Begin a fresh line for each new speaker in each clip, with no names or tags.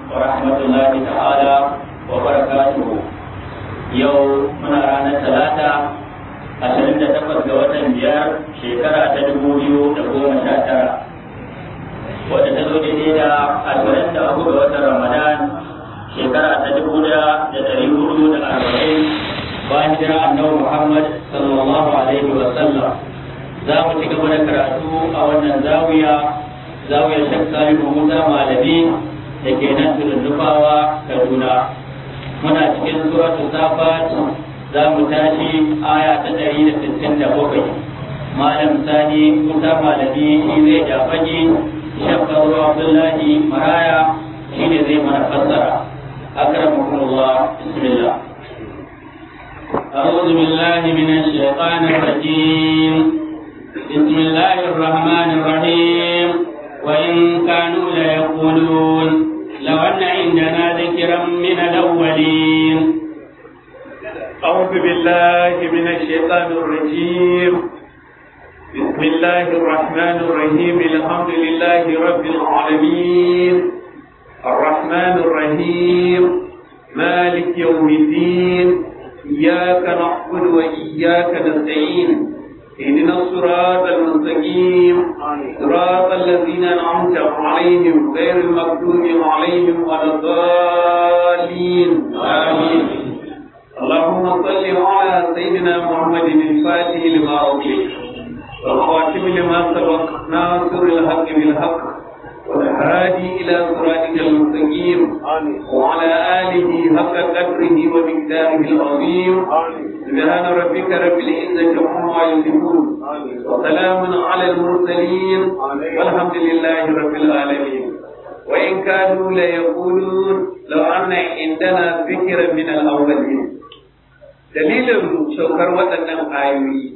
ورحمة الله تعالى وبركاته يوم من رانا ثلاثة ashirin da takwas ga watan biyar shekara ta dubu biyu da goma sha tara wadda ta zo daidai da ashirin da uku ga watan ramadan shekara ta dubu da da ɗari hudu da arba'in bayan hijira annabi muhammad sallallahu alaihi wa sallam za mu ci gaba da karatu a wannan zawiya zawiyar shek salihu musa malami da ke nan tudun nufawa kaduna muna cikin suratul safat za mu tashi aya ta ɗari da sittin da bakwai malam sani musa malami shi zai jafaji shekaru abdullahi maraya shi ne zai mana fassara akramakumullah bismillah
أعوذ بالله من الشيطان الرجيم بسم الله الرحمن الرحيم وإن كانوا ليقولون لو أن عندنا ذكرا من الأولين
أعوذ بالله من الشيطان الرجيم بسم الله الرحمن الرحيم الحمد لله رب العالمين الرحمن الرحيم مالك يوم الدين إياك نعبد وإياك نستعين اهدنا الصراط المستقيم صراط الذين أنعمت عليهم غير المغضوب عليهم ولا الضالين آمين اللهم صل على سيدنا محمد الفاتح لما أغلق والخاتم لما سبق ناصر الحق بالحق والهادي إلى صراطك المستقيم وعلى آله حق قدره ومقداره العظيم سبحان ربك رب العزة عما يصفون وسلام على المرسلين والحمد لله رب العالمين وإن كانوا ليقولون لو أن عندنا ذكرا من الأولين dalilin saukar waɗannan ayoyi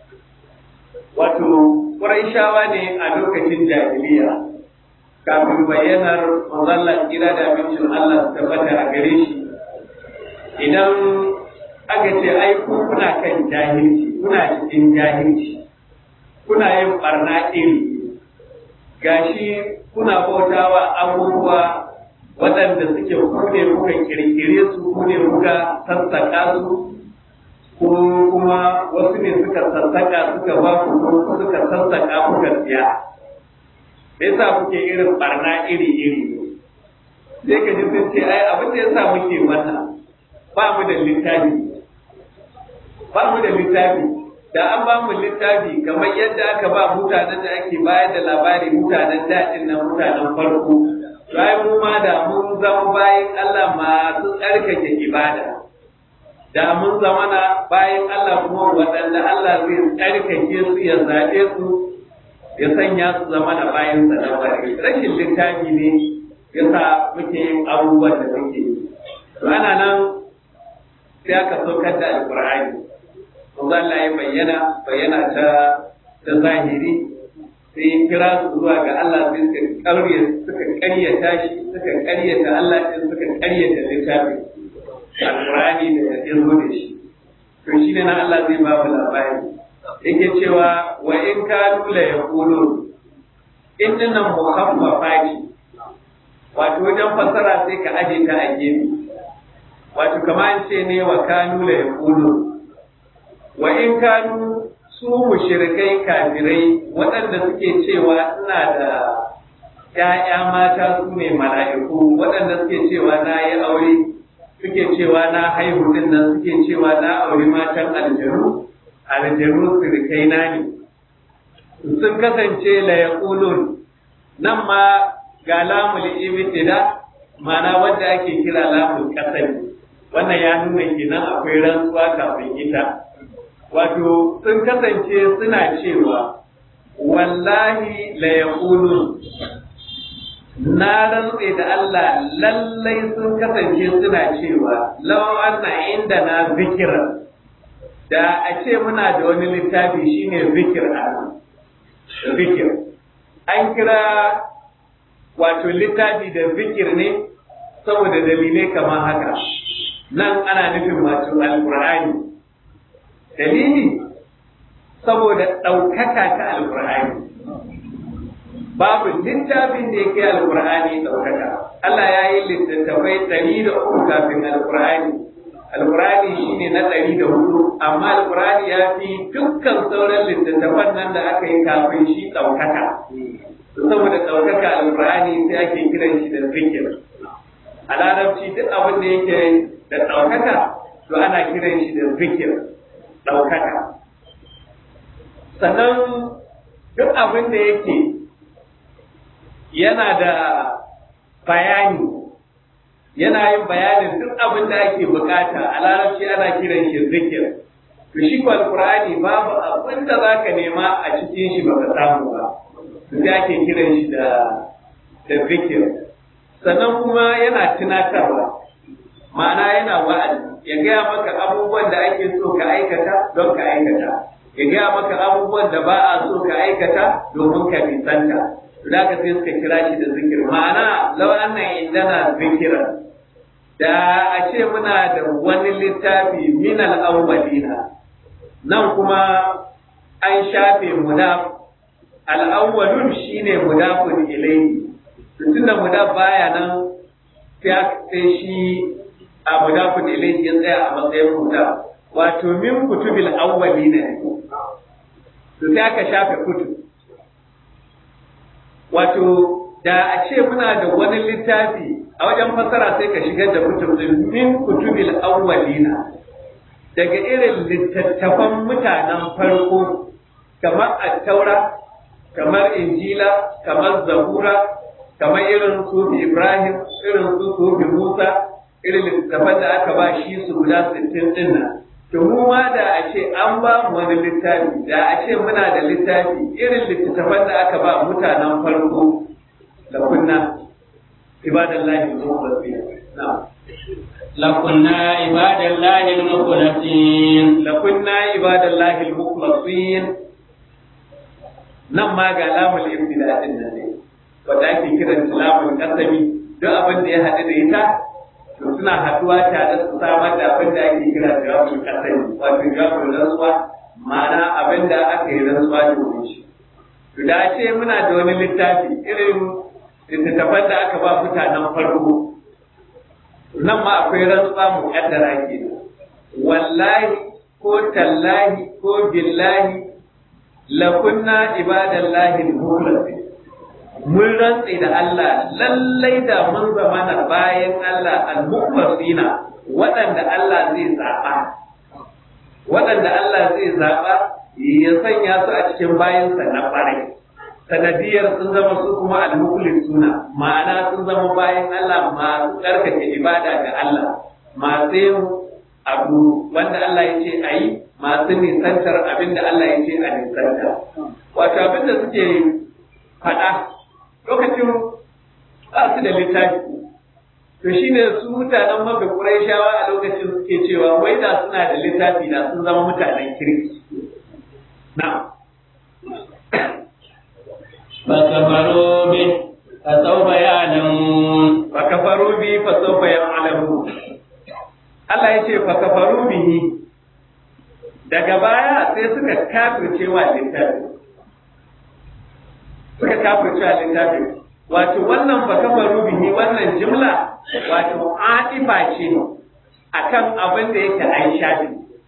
wato ƙuraishawa ne a lokacin jahiliya kafin bayyanar mazallar gida da abincin Allah tabbata a gare shi idan aka ce ai ku kuna kan jahilci kuna cikin jahilci kuna yin barna iri gashi kuna bautawa abubuwa waɗanda suke kune kuka kirkire su kune kuka sassaƙa su ko kuma wasu ne suka sassaka suka ba ku ko suka sassaka kuka siya me yasa kuke irin barna iri iri sai ka ji sun ce ai abin da yasa muke wannan ba mu da littafi ba mu da littafi da an ba mu littafi kamar yadda aka ba mutanen da ake bayar da labari mutanen daɗin nan mutanen farko bayan mu ma da mun zama bayan Allah masu tsarkake ibada da mun zamana bayan Allah kuma waɗanda Allah zai tsarkake su ya zaɓe su ya sanya su zama da bayan sa na bari rashin littafi ne ya sa muke yin abubuwan da muke yi ana nan sai aka saukar da alƙur'ani kuma Allah ya bayyana bayyana ta ta zahiri sai ya kira su zuwa ga Allah sai suka ƙarya suka ƙaryata shi suka ƙaryata Allah sai suka ƙaryata littafin alƙur'ani da ya zo da shi to shi ne na Allah zai ba mu labari yake cewa wa in kanu la yaqulun in nan mukhaffafa ce wato wajen fasara sai ka aje ta a gefe wato kamar ce ne wa kanu la yaqulun wa in kanu su mushrikai kafirai waɗanda suke cewa ina da ‘ya'ya mata su ne mala'iku waɗanda suke cewa na yi aure suke cewa na haihu din nan suke cewa na auri matan aljanu aljanu sirikai na ne sun kasance la yaqulun nan ma ga lamul ibtida mana wanda ake kira lamul kasani wannan ya nuna kenan akwai rantsuwa kafin ita wato sun kasance suna cewa wallahi la yaqulun na rantse da Allah lallai sun kasance suna cewa law anna inda na zikira da a ce muna da wani littafi shine zikir a zikir an kira wato littafi da zikir ne saboda dalilai kamar haka nan ana nufin wato alqur'ani dalili saboda ɗaukaka ta alqur'ani babu littafin da yake alqur'ani daukaka Allah ya yi littattafai ɗari da uku kafin alqur'ani alqur'ani shine na ɗari da hudu amma alqur'ani ya fi dukkan sauran littattafan nan da aka yi kafin shi daukaka saboda daukaka alqur'ani sai ake kiran shi da zikir a larabci duk abin da yake da daukaka to ana kiran shi da zikir daukaka sannan duk abin da yake yana da bayani yana yin bayanin duk abin da ake bukata a larabci ana kiran shi zikir to shi ko alqur'ani babu abin da zaka nema a cikin shi baka samu ba sai ake kiran shi da da zikir sannan kuma yana tunatarwa ma'ana yana wa'azi ya gaya maka abubuwan da ake so ka aikata don ka aikata ya gaya maka abubuwan da ba a so ka aikata domin ka nisanta da ka sai suka kira shi da zikir ma'ana lau annan indana zikiran da a ce muna da wani littafi min al-awwalina nan kuma an shafe mudaf al-awwalun shine mudafun ilayhi tunda mudaf baya nan sai shi a mudafun ilayhi ya tsaya a matsayin mudaf wato min kutubil awwalina ne to sai aka shafe kutub wato da a ce muna da wani littafi a wajen fasara sai ka shigar da kutub din min kutubil awwalina daga irin littattafan mutanen farko kamar attaura kamar injila kamar zabura kamar irin su ibrahim irin su su musa irin littattafan da aka ba shi su guda sittin din nan to mu ma da a ce an ba mu wani littafi da a ce muna da littafi irin littattafan da aka ba mutanen farko da kunna ibadallahi al-mukhlasin na'am
لكنا عباد الله المخلصين
لكنا عباد الله المخلصين nan ma ga lamul ibtida din nan ne wanda ake kiran lamul qasami duk abin da ya haɗu da ita to suna haɗuwa tare su samar da abin da ake kira jawabul qasami wato jawabul rantsuwa ma'ana abin da aka yi rantsuwa da shi to da ce muna da wani littafi irin littattafan da aka ba mutanen farko nan ma akwai rantsuwa mu kaddara ke wallahi ko tallahi ko billahi lakunna ibadallahi al-mukhlasin mun rantse da Allah lallai da mun zamana bayan Allah al-mukhlasina waɗanda Allah zai zaɓa waɗanda Allah zai zaɓa ya sanya su a cikin bayansa na ƙwarai sanadiyar sun zama su kuma al-mukhlisuna ma'ana sun zama bayan Allah masu tsarkake ibada ga Allah masu yin abu wanda Allah ya ce a yi masu nisantar abin da Allah ya ce a nisanta wato abin da suke faɗa lokacin ba su da littafi to shine su mutanen maka Qurayshawa a lokacin suke cewa wai da suna da littafi da sun zama mutanen kirki na'am
فكفروا به فسوف يعلمون
فكفروا به فسوف يعلمون Allah ya ce fakafaru bihi daga baya sai suka kafirce wa littafi suka kafirce wa littafi wato wannan fakafaru bihi wannan jimla wato atifa ce akan abin da yake an shafi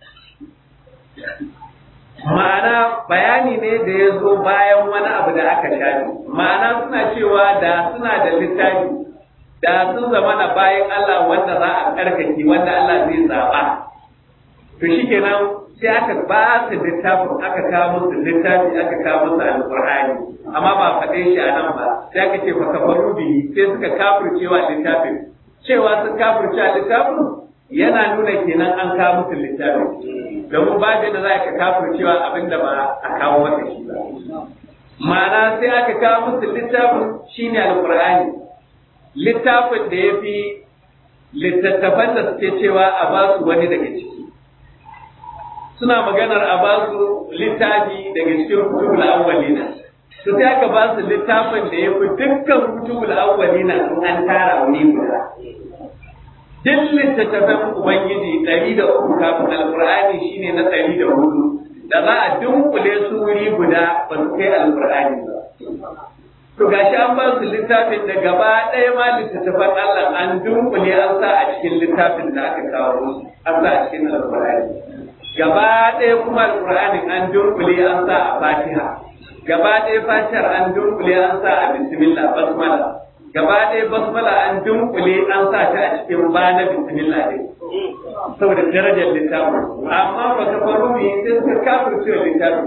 ma'ana bayani ne da ya zo bayan wani abu da aka shafi ma'ana suna cewa da suna da littafi da sun zama na bayan Allah wanda za a karkake wanda Allah zai zaba to shikenan sai aka ba su littafin aka kawo musu littafi aka kawo musu alqur'ani amma ba faɗe shi a nan ba sai aka ce fa kafaru bihi sai suka kafircewa littafin cewa sun kafircewa littafin yana nuna kenan an kawo musu littafin domin babu da za ka kafircewa abinda ba a kawo maka shi ba ma'ana sai aka kawo musu littafin shine alqur'ani littafin da ya fi littattafan da suke cewa a ba su wani daga ciki suna maganar a ba su littafi daga cikin kutubul awwalina su sai aka ba su littafin da ya fi dukkan kutubul awwalina sun an tara wuri guda duk littattafan ubangiji ɗari da uku kafin alkur'ani shine na ɗari da hudu da za a dunkule su wuri guda ba su kai alkur'ani ba to to gashi an ba su littafin da gaba ɗaya ma littattafan Allah an dunkule an sa a cikin littafin da aka kawo musu an sa a cikin alƙur'ani gaba ɗaya kuma alƙur'anin an dunkule an sa a fatiha gaba ɗaya fatihar an dunkule an sa a bismillah basmala gaba ɗaya basmala an dunkule an sa ta a cikin bana bismillah din saboda darajar littafin amma ba ka faru mu yi sai suka kafirce wa littafin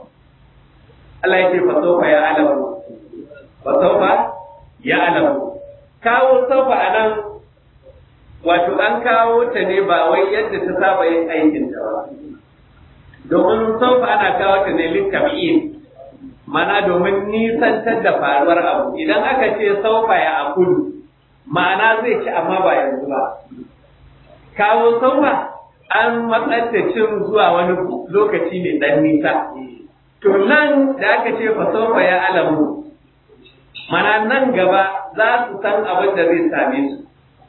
Allah ya ce fa sofa ya alamu fa sofa ya alamu kawo sofa a nan wato an kawo ta ne ba wai yadda ta saba yin aikin ta ba domin sofa ana kawo ta ne littafin mana domin nisantar da faruwar abu idan aka ce saufa ya akulu ma'ana zai ci amma ba yanzu ba kawo saufa an matsar da cin zuwa wani lokaci mai dan nisa to nan da aka ce fa saufa ya alamu mana nan gaba za su san abin da zai same su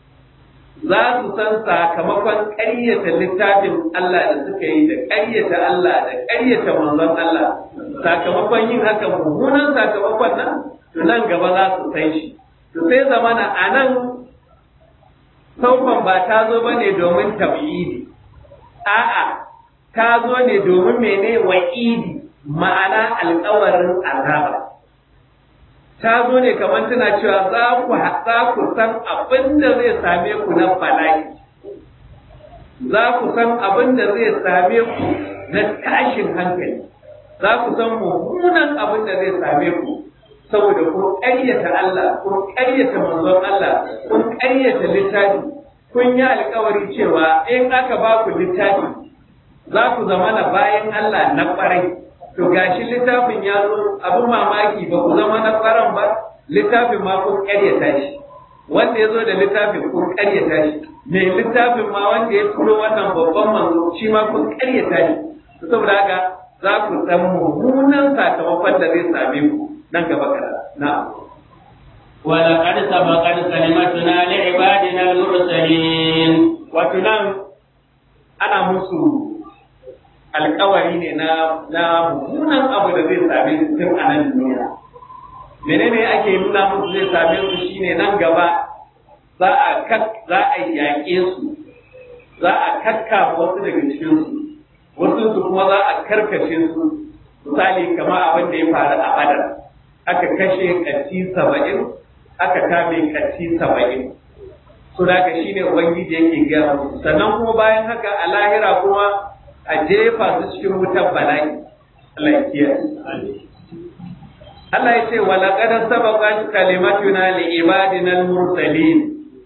za su san sakamakon ƙaryata littafin Allah da suka yi da ƙaryata Allah da ƙaryata manzon Allah sakamakon yin haka mummunan sakamakon nan to nan gaba za su san shi to sai zamana a nan saufan ba ta zo ba ne domin tab'idi a'a ta zo ne domin mene wa'idi ma'ana alƙawarin azaba ta zo ne kamar tana cewa za ku za ku san abin da zai same ku na bala'i za ku san abin da zai same ku na tashin hankali za ku san mummunan abin da zai same ku saboda kun ƙaryata Allah kun ƙaryata manzon Allah kun ƙaryata littafi kun yi alkawari cewa in aka ba ku littafi za ku zama na bayan Allah na ƙwarai to gashi littafin ya zo abin mamaki ba ku zama na ƙwaran ba littafin ma kun ƙaryata shi wanda ya zo da littafin kun ƙaryata shi mai littafin ma wanda ya turo wannan babban manzo shi ma kun ƙaryata shi saboda haka za ku san mummunan sakamakon da zai same ku nan gaba kada na
ولقد سبقت كلمتنا لعبادنا المرسلين
wato nan ana musu alkawari ne na na mummunan abu da zai same su tun a nan duniya menene ake nuna musu zai same su shine nan gaba za a kak za a yaƙe su za a kakka wasu daga cikin su wasu su kuma za a karkashe su misali kamar abin da ya faru a badar aka kashe katti saba'in aka kame katti saba'in so da haka shine ubangiji yake gaya musu sannan kuma bayan haka a lahira kuma a jefa su cikin wutar bala'i Allah ya kiyaye Allah ya ce wa laqad sabaqat kalimatuna li ibadina al-mursalin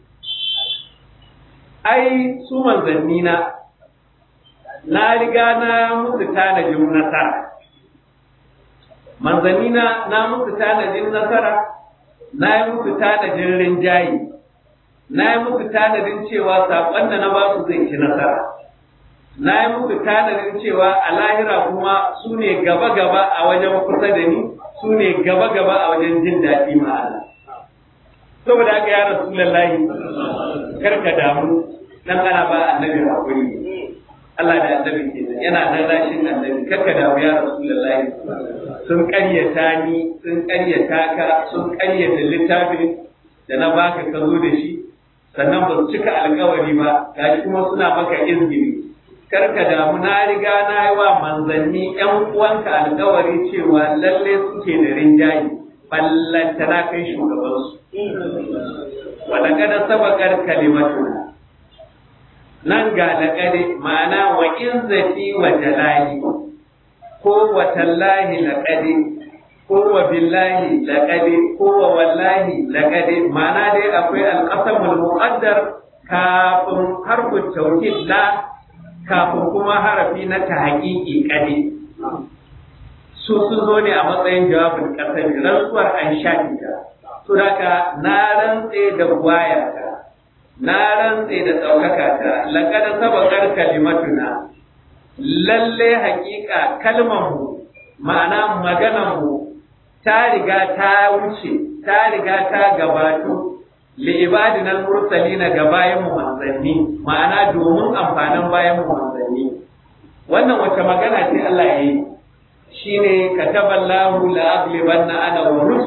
ai su manzanni na na riga na musu tanajin nasara manzanni na na musu tanajin nasara na yi musu tanajin rinjayi na yi muku tanadin cewa saƙon da na ba su zai ci nasara na yi muku tanadin cewa a lahira kuma su ne gaba-gaba a wajen kusa da ni su ne gaba-gaba a wajen jin daɗi ma'ana saboda haka ya rasu lallahi karka damu dan ana ba annabi hakuri Allah da annabi kenan yana nan rashin annabi karka damu ya rasu lallahi sun ƙaryata ni sun ƙaryata ka sun ƙaryata littafin da na baka ka zo da shi sannan ba su cika alkawari ba gashi kuma suna maka izgiri kar ka damu na riga na yi wa manzanni ƴan uwanka alkawari cewa lalle suke da rinjaye ballanta na kai shugabansu wala kada sabakar kalimatuna nan ga laƙade ma'ana wa izzati wa jalali ko wa tallahi laƙade ko wa billahi laqadi ko wa wallahi laqadi ma'ana dai akwai alqasamul muqaddar kafin harfu tawkid la kafin kuma harafi na tahqiqi kadi su sun zo ne a matsayin jawabin kasar rantsuwar an shafi ta to daga na rantse da gwayata na rantse da ɗaukaka ta laqad sabaqar kalimatuna lalle haƙiƙa kalmar mu ma'ana maganar mu ta riga ta wuce ta riga ta gabatu li ibadinal mursalina ga bayan mu manzanni ma'ana domin amfanin bayan mu manzanni wannan wace magana ce Allah ya yi shine kataballahu la aglibanna ana wa rusuli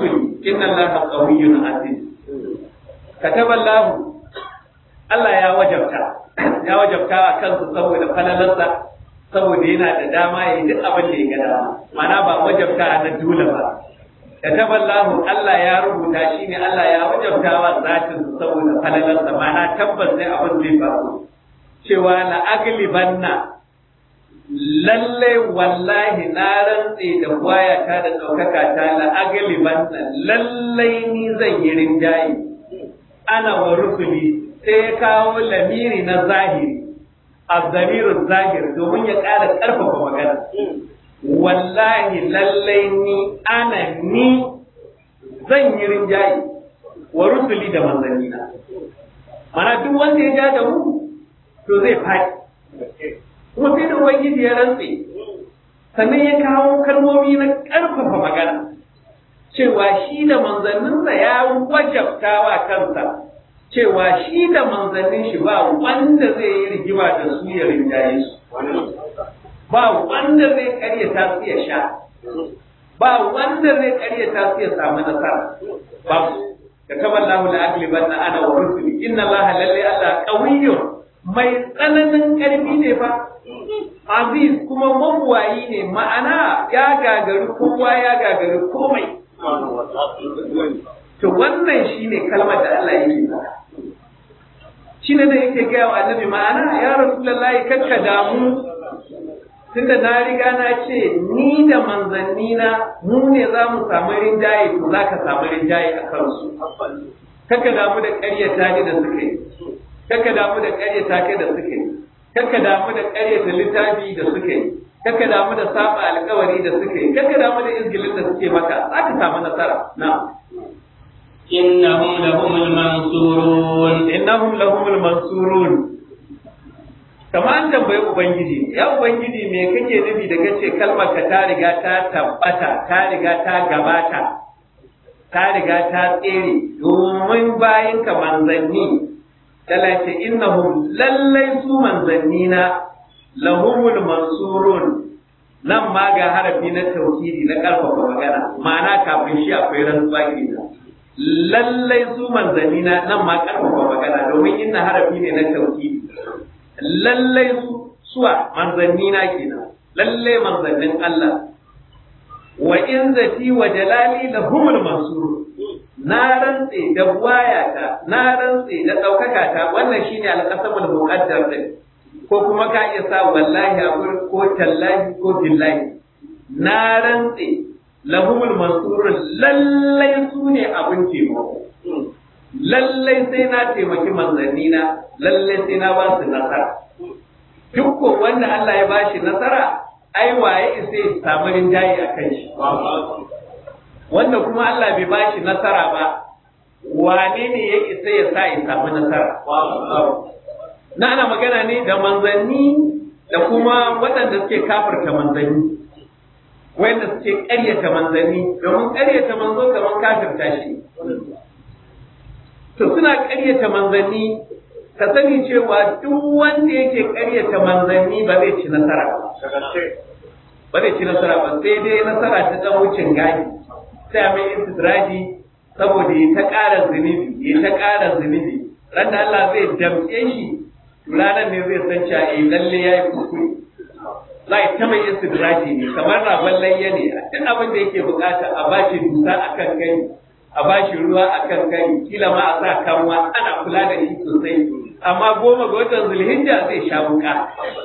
inna allaha qawiyyun aziz kataballahu Allah ya wajabta ya wajabta a kansu saboda falalarsa saboda yana da dama ya yi duk abin da ya ga dama mana ba wajabta na dole ba kataballahu Allah ya rubuta shi ne Allah ya wajabta wa zatin saboda falalarsa mana tabbas ne abin zai faru cewa la aglibanna lalle wallahi na rantse da wayata da ɗaukaka ta la aglibanna lalle ni zan yi rinjaye ana wa rusuli sai ya kawo lamiri na zahiri azzamirin zahiri domin ya ƙara ƙarfafa magana wallahi lallai ni ana ni zan yi rinjaye wa rusuli da manzannina mana duk wanda ya ja da mu to zai faɗi kuma sai da ubangiji ya rantse sannan ya kawo kalmomi na ƙarfafa magana cewa shi da manzanninsa ya wajabta wa kansa cewa shi da manzannin shi ba wanda zai yi rigima da su ya rinjaye su ba wanda zai karyata su ya sha ba wanda zai karyata su ya samu nasara ba su da kama Allahu la agliban na ana wa rusuli inna Allah lalle Allah qawiyyun mai tsananin karfi ne fa aziz kuma mabuwayi ne ma'ana ya gagari kowa ya gagari komai to wannan shine kalmar da Allah yake faɗa shi ne da yake gaya wa annabi ma'ana ya rasulullahi kakka damu tunda na riga na ce ni da manzanni na mu ne za mu samu rinjaye to za ka samu rinjaye a kansu kakka damu da ƙaryata ni da suka yi kakka damu da ƙaryata kai da suka yi kakka damu da ƙaryata littafi da suka yi kakka damu da saba alƙawari da suka yi kakka damu da izgilin da suke maka za ka samu nasara na'am
إنهم لهم المنصورون
innahum lahumul mansurun kama an tambayi ubangiji ya ubangiji me kake nufi da kace kalmar ka ta riga ta tabbata ta riga ta gabata ta riga ta tsere domin bayan ka manzanni talace innahum lallai su manzanni na lahumul mansurun nan ma ga harafi na tauhidi na karfafa magana ma'ana kafin shi akwai rantsuwa kenan lallai su manzanni na nan ma karfafa magana domin inna harafi ne na tauhidi lallai su suwa manzanni na kenan lallai manzannin Allah wa in zati wa jalali la humul mansur na rantse da wayata na rantse da daukaka ta wannan shine alqasamul muqaddar din ko kuma ka iya sa wallahi a ko tallahi ko billahi na rantse lahumul mansurun lallai su ne abin taimako lallai sai na taimaki manzanni na lallai sai na ba su nasara duk ko wanda Allah ya bashi nasara ai waye isa ya samu rinjaye a kan shi wanda kuma Allah bai bashi nasara ba wane ne ya isa ya sa ya samu nasara na ana magana ne da manzanni da kuma waɗanda suke kafirta manzanni wanda suke ƙaryata manzanni domin ƙaryata manzo kamar kafirta shi to suna ƙaryata manzanni ka sani cewa duk wanda yake ƙaryata manzanni ba zai ci nasara ba ba zai ci nasara ba sai dai nasara ta ɗan wucin gadi sai a mai istidraji saboda ya ta ƙara zunubi ya ta ƙara zunubi ran da Allah zai damƙe shi ranar ne zai san cewa eh lalle ya yi kuskure za a ta mai istidraji ne kamar ragon layya ne duk abin da yake bukata a bashi dusa a kan kai a bashi ruwa a kan kai kila ma a sa kanwa ana kula da shi sosai amma goma ga watan zulhijja zai sha wuka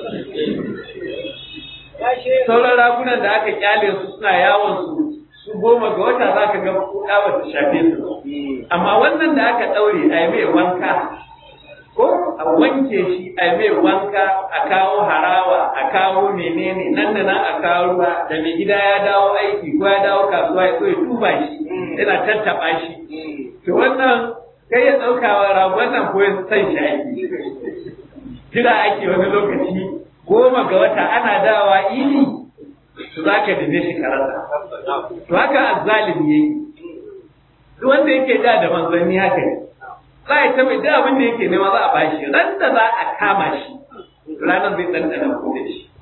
sauran ragunan da aka kyale su suna yawon su su goma ga wata za ka ga kuka ba ta shafe su amma wannan da aka ɗaure a yi mai wanka ko a wanke shi a mai wanka a kawo harawa a kawo menene nan da nan a kawo ruwa da mai gida ya dawo aiki ko ya dawo kasuwa ya ya tuba shi yana tattaba shi to wannan kai ya ɗaukawa ragon nan ko ya san shi aiki jira ake wani lokaci goma ga wata ana dawa ini to za ka dame shi karasa to haka azzalimi yayi duk wanda yake da da manzanni haka ne za a ta mai duk abin da yake nema za a bashi ran da za a kama shi ranar zai ɗanɗana ko da shi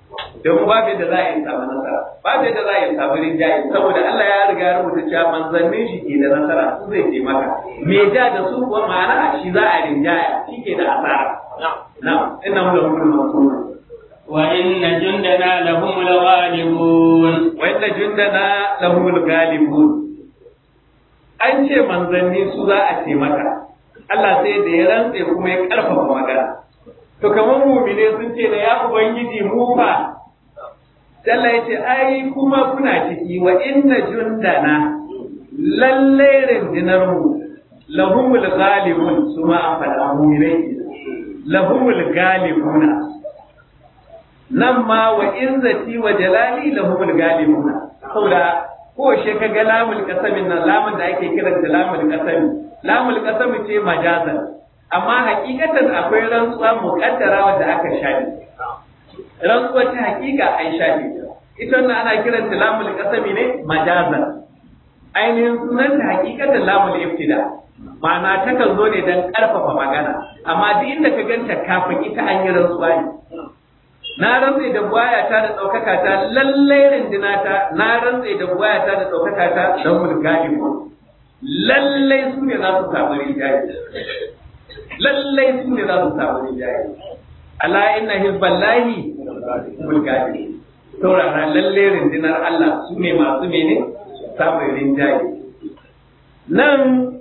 don babu yadda za a yi samu nasara babu yadda za a yi samu rinjaye saboda Allah ya riga ya rubuta cewa manzannin shi ke da nasara su zai ce maka me ja da su kuwa ma'ana shi za a rinjaya shi ke da asara na'am inna hu lahu al-mansur
وإن جندنا لهم الغالبون
wa inna jundana lahu al-ghalibun an ce manzanni su za a ce maka Allah sai da ya rantse kuma ya karfafa magana to kamar mumine sun ce da ya ubangiji mu fa Allah ya ce ai kuma kuna ciki wa inna jundana lalle rundunar mu lahumul ghalibun su ma an faɗa muminai lahumul galibuna nan ma wa izzati wa jalali lahumul galibuna saboda ko she ka ga lamul qasamin nan lamun da ake kiranta lamul qasami lamul qasami ce majazan amma hakikatan akwai rantsuwa muqaddara wanda aka shafi rantsuwa ta hakika an shafi ita wannan ana kiranta lamul qasami ne majazan ainihin sunan ta hakikatan lamul ibtida ma'ana takan zo ne don karfafa magana amma duk inda ka ganta kafin ita an yi rantsuwa ne na rantse da buwaya ta da ɗaukaka ta lallai rindina ta na rantse da buwaya ta da ɗaukaka ta don mulkali ko lallai su ne za su samu rinjaye lallai su ne za su samu rinjaye ala inna hizballahi mulkali saurara lallai rindinar Allah su ne masu mene samun rinjaye nan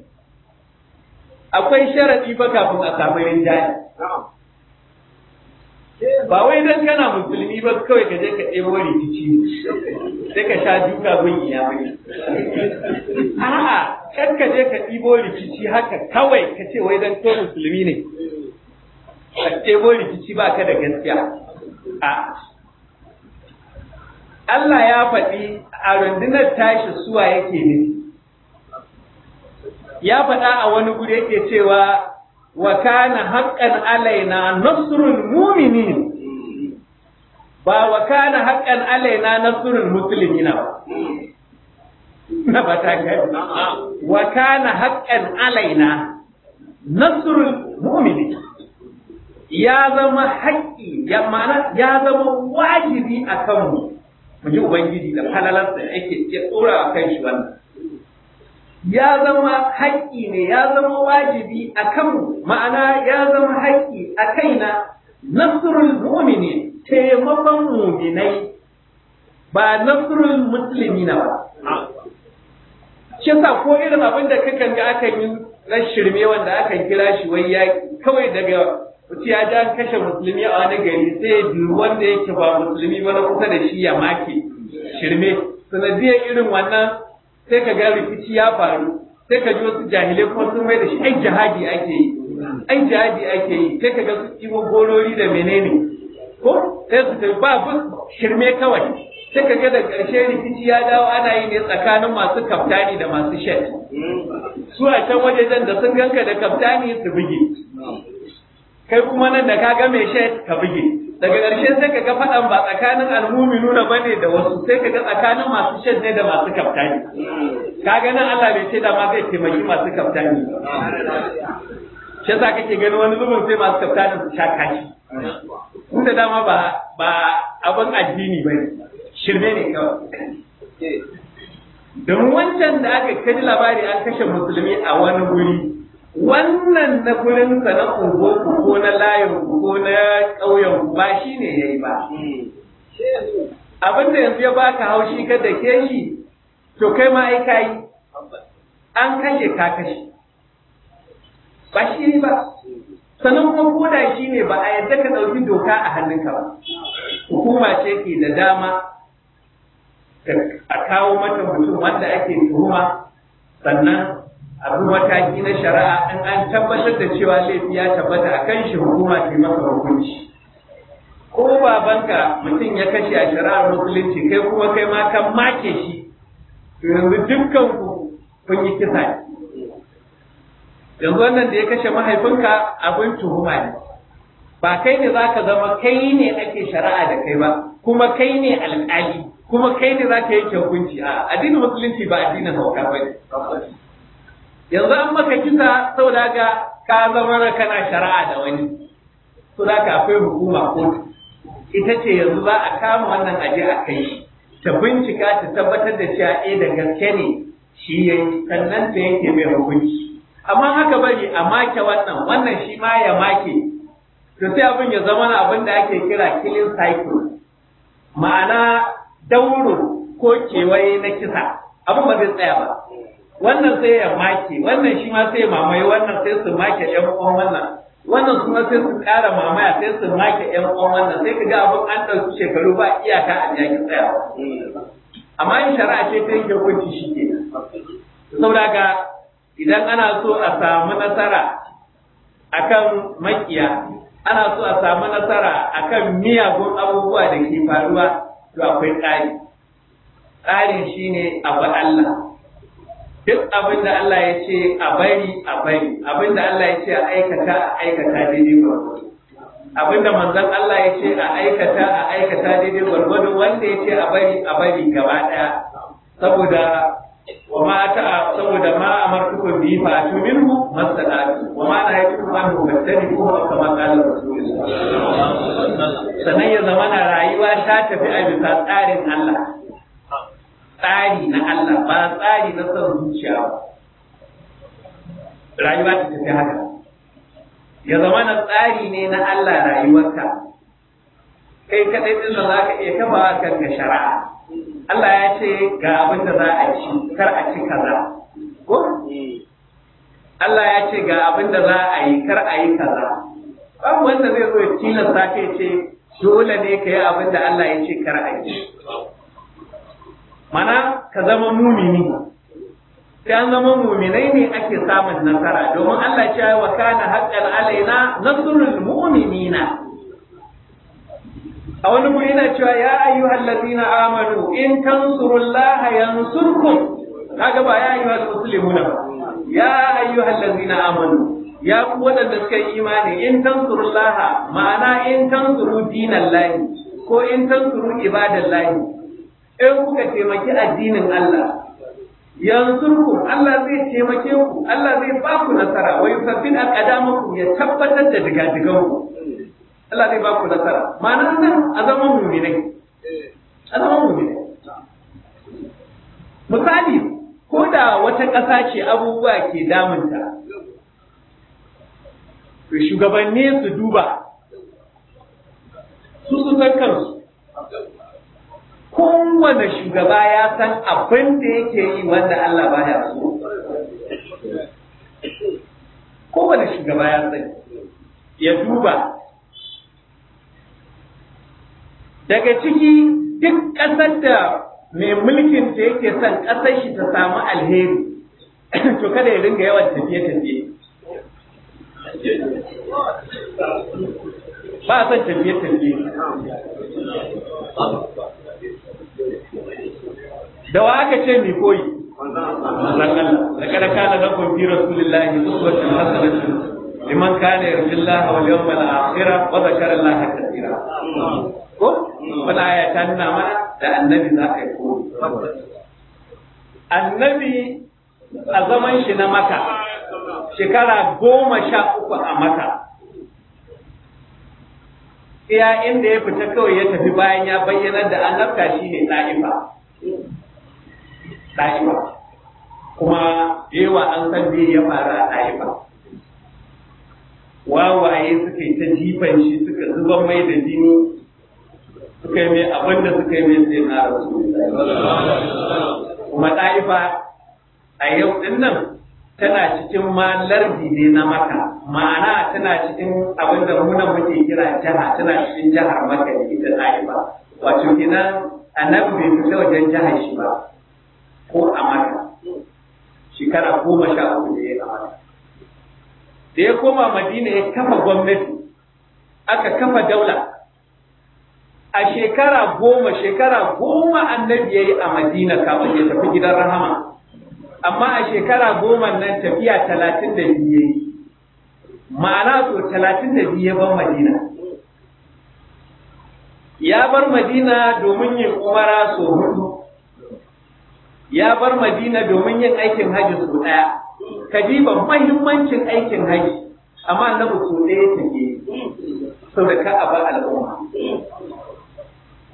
akwai sharaɗi ba kafin a samu rinjaye ba wai dan kana musulmi ba kawai ka je ka ɗebo rikici sai ka sha duka gun iyamai a'a kan ka je ka ɗebo rikici haka kawai ka ce wai dan ko musulmi ne ka ɗebo rikici ba ka da gaskiya a Allah ya faɗi a rundunar tashi suwa yake ne ya faɗa a wani guri yake cewa wa kana haqqan alaina nasrul mu'minin ba wa kana haqqan alaina nasrul muslimina ba na ba ta kai wa kana haqqan alaina nasrul mu'minin ya zama haƙƙi ya mana ya zama wajibi a kanmu mu ji ubangiji da falalarsa yake ya tsora a kan shi wannan ya zama haƙƙi ne ya zama wajibi a kanmu ma'ana ya zama haƙƙi a kaina nasrul mu'mini taimakon mu'minai ba nasrul muslimina ba shi yasa ko irin abin da kakan ga akan yi na shirme wanda akan kira shi wai yaƙi kawai daga mutum ya ja kashe musulmi a wani gari sai biyu wanda yake ba musulmi ba na kusa da shi ya make shirme sanadiyar irin wannan sai ka ga rikici ya faru sai ka ji wasu jahilai kuma sun mai da shi ai jihadi ake yi ai jihadi ake yi sai ka ga su kiwo gorori da menene ko sai su tafi ba shirme kawai sai ka ga da ƙarshe rikici ya dawo ana yi ne tsakanin masu kaftani da masu shed su a can wajejen da sun ganka da kaftani su buge kai kuma nan da ka ga mai shed ka buge daga ƙarshe sai ka ga faɗan ba tsakanin almuminuna ba ne da wasu sai ka ga tsakanin masu shed ne da masu kaftani ka ga nan Allah bai ce da ma zai taimaki masu kaftani shi yasa kake gani wani zubin sai masu kaftanin su sha kashi inda dama ba ba abin addini ba shirme ne kawai domin wancan da aka kaji labari an kashe musulmi a wani guri wannan na gurin sa na unguwarku ko na layin ko na ƙauyen ba shi ne ya yi ba. Abin da yanzu ya baka haushi ka da ke shi, to kai ma ai kayi, an kashe ka kashe. Ba shi ba, sannan kuma koda shi ne ba a yadda ka ɗauki doka a hannunka ba. Hukuma ce ke da dama a kawo mata mutum wanda ake tuhuma sannan abu mataki na shari'a in an tabbatar da cewa laifi ya tabbata a kan shi hukuma ke masa hukunci ko babanka mutum ya kashe a shari'ar musulunci kai kuma kai ma kan make shi to yanzu dukkan ku kun yi kisa ne yanzu wannan da ya kashe mahaifinka abin tuhuma ne ba kai ne za ka zama kai ne ake shari'a da kai ba kuma kai ne alƙali kuma kai ne za ka yanke hukunci a addinin musulunci ba addinin hauka ba ne yanzu an maka kisa saboda ga ka zama kana shari'a da wani to da ka akwai hukuma kotu ita ce yanzu za a kama wannan aje a kai shi ta bincika ta tabbatar da cewa eh da gaske ne shi yayi sannan ta yanke mai hukunci amma haka bari a make wannan wannan shi ma ya make to sai abin ya zama na abin da ake kira killing cycle ma'ana dauro ko kewaye na kisa abin ba zai tsaya ba wannan sai ya make wannan shi ma sai ya mamaye wannan sai su make ɗan uwan wannan wannan kuma sai su ƙara mamaya sai su make ƴan uwan wannan sai ka ga abin an ɗauki shekaru ba iyaka a jaki tsayawa amma in shari'a ce ta yanke hukunci shi ke saboda ga idan ana so a samu nasara akan makiya ana so a samu nasara akan miyagun abubuwa da ke faruwa to akwai tsari tsarin shine abu Allah duk abin da Allah ya ce a bari a bari abin da Allah ya ce a aikata a aikata daidai gwargwado abin da manzon Allah ya ce a aikata a aikata daidai gwargwado wanda ya ce a bari a bari gaba daya saboda wa ma ta saboda ma amartukum bi fa atu minhu masalatu wa ma na yatu an mubattani ko kama qala rasulullah sanan ya zamana rayuwa ta tafi a bisa tsarin Allah tsari na Allah ba tsari na son zuciya ba rayuwa ta tafi haka ya zama na tsari ne na Allah rayuwarka kai kaɗai ɗin da za ka iya kafa kan ga shari'a Allah ya ce ga abin da za a ci kar a ci kaza ko Allah ya ce ga abin da za a yi kar a yi kaza babu wanda zai zo ya tilasta ka ce dole ne ka yi abin da Allah ya ce kar a yi mana ka zama mumini sai an zama muminai ne ake samun nasara domin Allah ce wa kana haqqan alaina nasrul mu'minina a wani guri yana cewa ya ayyuhal ladina amanu in tansurullaha yansurkum kaga ba ya ayyuhal muslimuna ba ya ayyuhal ladina amanu ya ku wadanda suka yi imani in tansurullaha ma'ana in tansuru dinallahi ko in tansuru ibadallahi in kuka taimaki addinin Allah yansurku Allah zai taimake ku Allah zai ba ku nasara wa yusabbit aqdamakum ya tabbatar da digadigan ku Allah zai ba ku nasara ma'ana nan a zaman mu'minai a zaman mu'minai misali ko da wata ƙasa ce abubuwa ke damunta to shugabanni su duba su su san kansu kowane shugaba ya san abin da yake yi wanda Allah baya so. Kowane shugaba ya san ya duba. Daga ciki duk ƙasar da mai mulkin ta yake son ƙasar shi ta samu alheri, to kada ya ringa yawan tafiye-tafiye. Ba a son tafiye-tafiye. da wa aka ce mi koyi da kada kana da kun fi rasulillahi uswatun hasanatun liman kana yarjullaha wal yawmal akhir wa dhakara allaha katira ko wala aya ta nuna mana da annabi za ka yi koyi annabi a zaman shi na maka shekara goma sha uku a maka iya inda ya fita kawai ya tafi bayan ya bayyana da annabta shine ɗa'ifa ɗa'ifa kuma yawa an san me ya faru a ɗa'ifa wawaye suka yi ta jifan shi suka zuban mai da jini suka yi mai abin da suka yi mai sai na rasu kuma ɗa'ifa a yau ɗin nan tana cikin ma lardi ne na maka ma'ana tana cikin abin da muna muke kira jiha tana cikin jihar maka ne ita ɗa'ifa wato kenan annabi bai fita wajen jihar shi ba ko a maka shekara goma sha uku da ya a maka da ya koma madina ya kafa gwamnati aka kafa daula a shekara goma shekara goma annabi ya yi a madina kafin ya tafi gidan rahama amma a shekara goma nan tafiya talatin da biyu ya yi ma'ana so talatin da biyu ya bar madina ya bar madina domin yin umara so hudu ya bar madina domin yin aikin hajji so ɗaya kadiba mahimmancin aikin hajji amma annabi so ɗaya take sau da ka a bar al'umma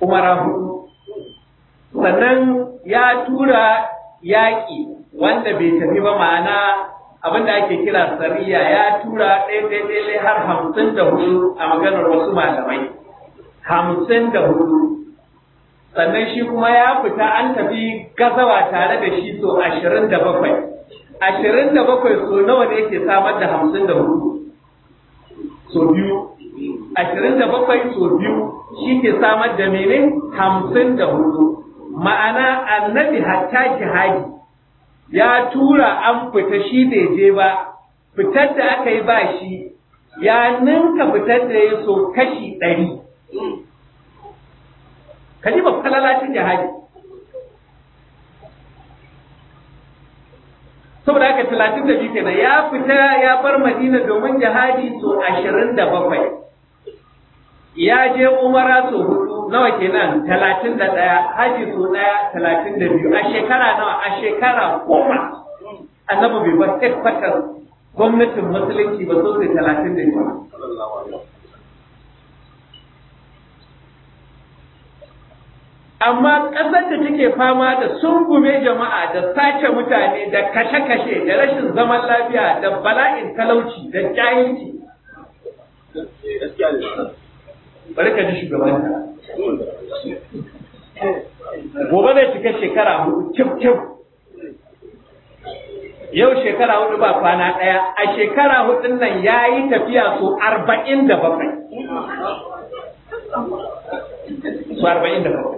umara hudu sannan ya tura yaƙi wanda bai tafi ba ma'ana abin da ake kira sariya ya tura ɗaya ɗaya har hamsin da hudu a maganar wasu malamai hamsin da hudu sannan shi kuma ya fita an tafi gazawa tare da shi so ashirin da bakwai ashirin da bakwai so nawa ne yake samar da hamsin da hudu so biyu ashirin da bakwai so biyu shi ke samar da mene hamsin da hudu ma'ana annabi hatta jihadi ya tura an fita shi bai je ba fitar da aka yi ba shi ya ninka fitar da ya so kashi ɗari kaji ba falalacin jihadi saboda haka talatin da biyu kenan ya fita ya bar madina domin jihadi so ashirin da bakwai ya je umara so hudu nawa kenan talatin da ɗaya haji so ɗaya talatin da biyu a shekara nawa a shekara goma annabi bai bar headquarters gwamnatin musulunci ba sosai talatin da biyu amma ƙasar da take fama da sungume jama'a da sace mutane da kashe-kashe da rashin zaman lafiya da bala'in talauci da jahilci bari ka ji shugabanta gobe zai cika shekara hudu cif cif yau shekara hudu ba kwana ɗaya a shekara hudun nan ya yi tafiya su arba'in da bakwai su arba'in da bakwai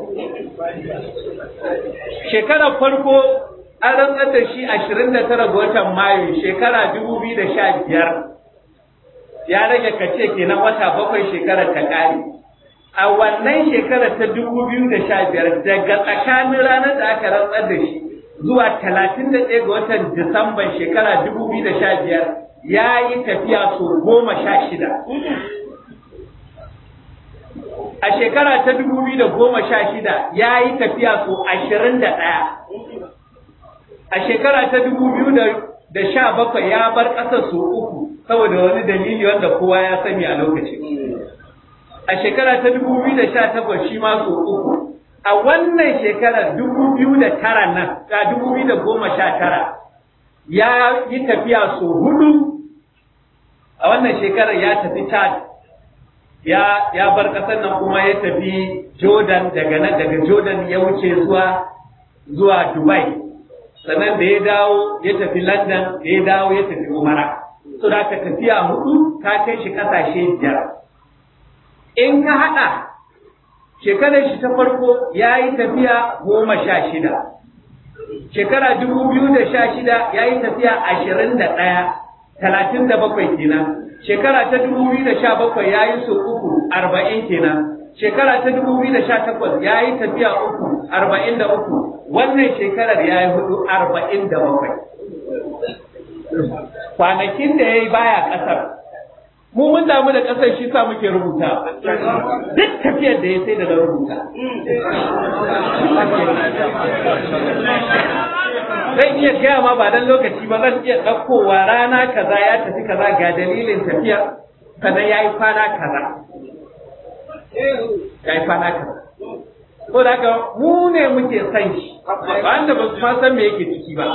shekarar farko an rantsar da shi ashirin da tara ga watan mayu shekara dubu biyu da sha biyar ya rage kace kenan wata bakwai shekarar ta ƙare a wannan shekarar ta dubu biyu da sha biyar daga tsakanin ranar da aka rantsar da shi zuwa talatin da ɗaya ga watan disamban shekara dubu biyu da sha biyar ya yi tafiya sau goma sha shida a shekara ta dubu biyu da goma sha shida ya yi tafiya sau ashirin da ɗaya a shekara ta dubu biyu da sha bakwai ya bar ƙasar sau uku saboda wani dalili wanda kowa ya sani a lokacin a shekara ta dubu biyu da sha takwas shi ma sau uku a wannan shekarar dubu biyu da tara nan ta dubu biyu da goma sha tara ya yi tafiya sau hudu a wannan shekarar ya tafi Chad ya ya bar ƙasar nan kuma ya tafi Jordan daga nan daga Jordan ya wuce zuwa zuwa Dubai sannan da ya dawo ya tafi London da ya dawo ya tafi Umara so da ka tafiya hudu ka kai shi kasashe biyar in ka haɗa shekarar shi ta farko ya yi tafiya goma sha shida shekara dubu biyu da sha shida ya yi tafiya ashirin da ɗaya talatin da bakwai kenan shekara ta dubu biyu da sha bakwai ya yi sau uku arba'in kenan shekara ta dubu biyu da sha takwas ya yi tafiya uku arba'in da uku wannan shekarar ya yi hudu arba'in da bakwai kwanakin da ya yi baya ƙasar mu mun damu da ƙasar shi sa muke rubuta duk tafiyar da ya sai da na rubuta zan iya gaya ma ba dan lokaci ba zan iya ɗaukowa rana kaza ya tafi kaza ga dalilin tafiyar sannan ya yi kwana kaza ya yi kwana kaza ko da haka mu ne muke san shi wanda ba su ma san me yake ciki ba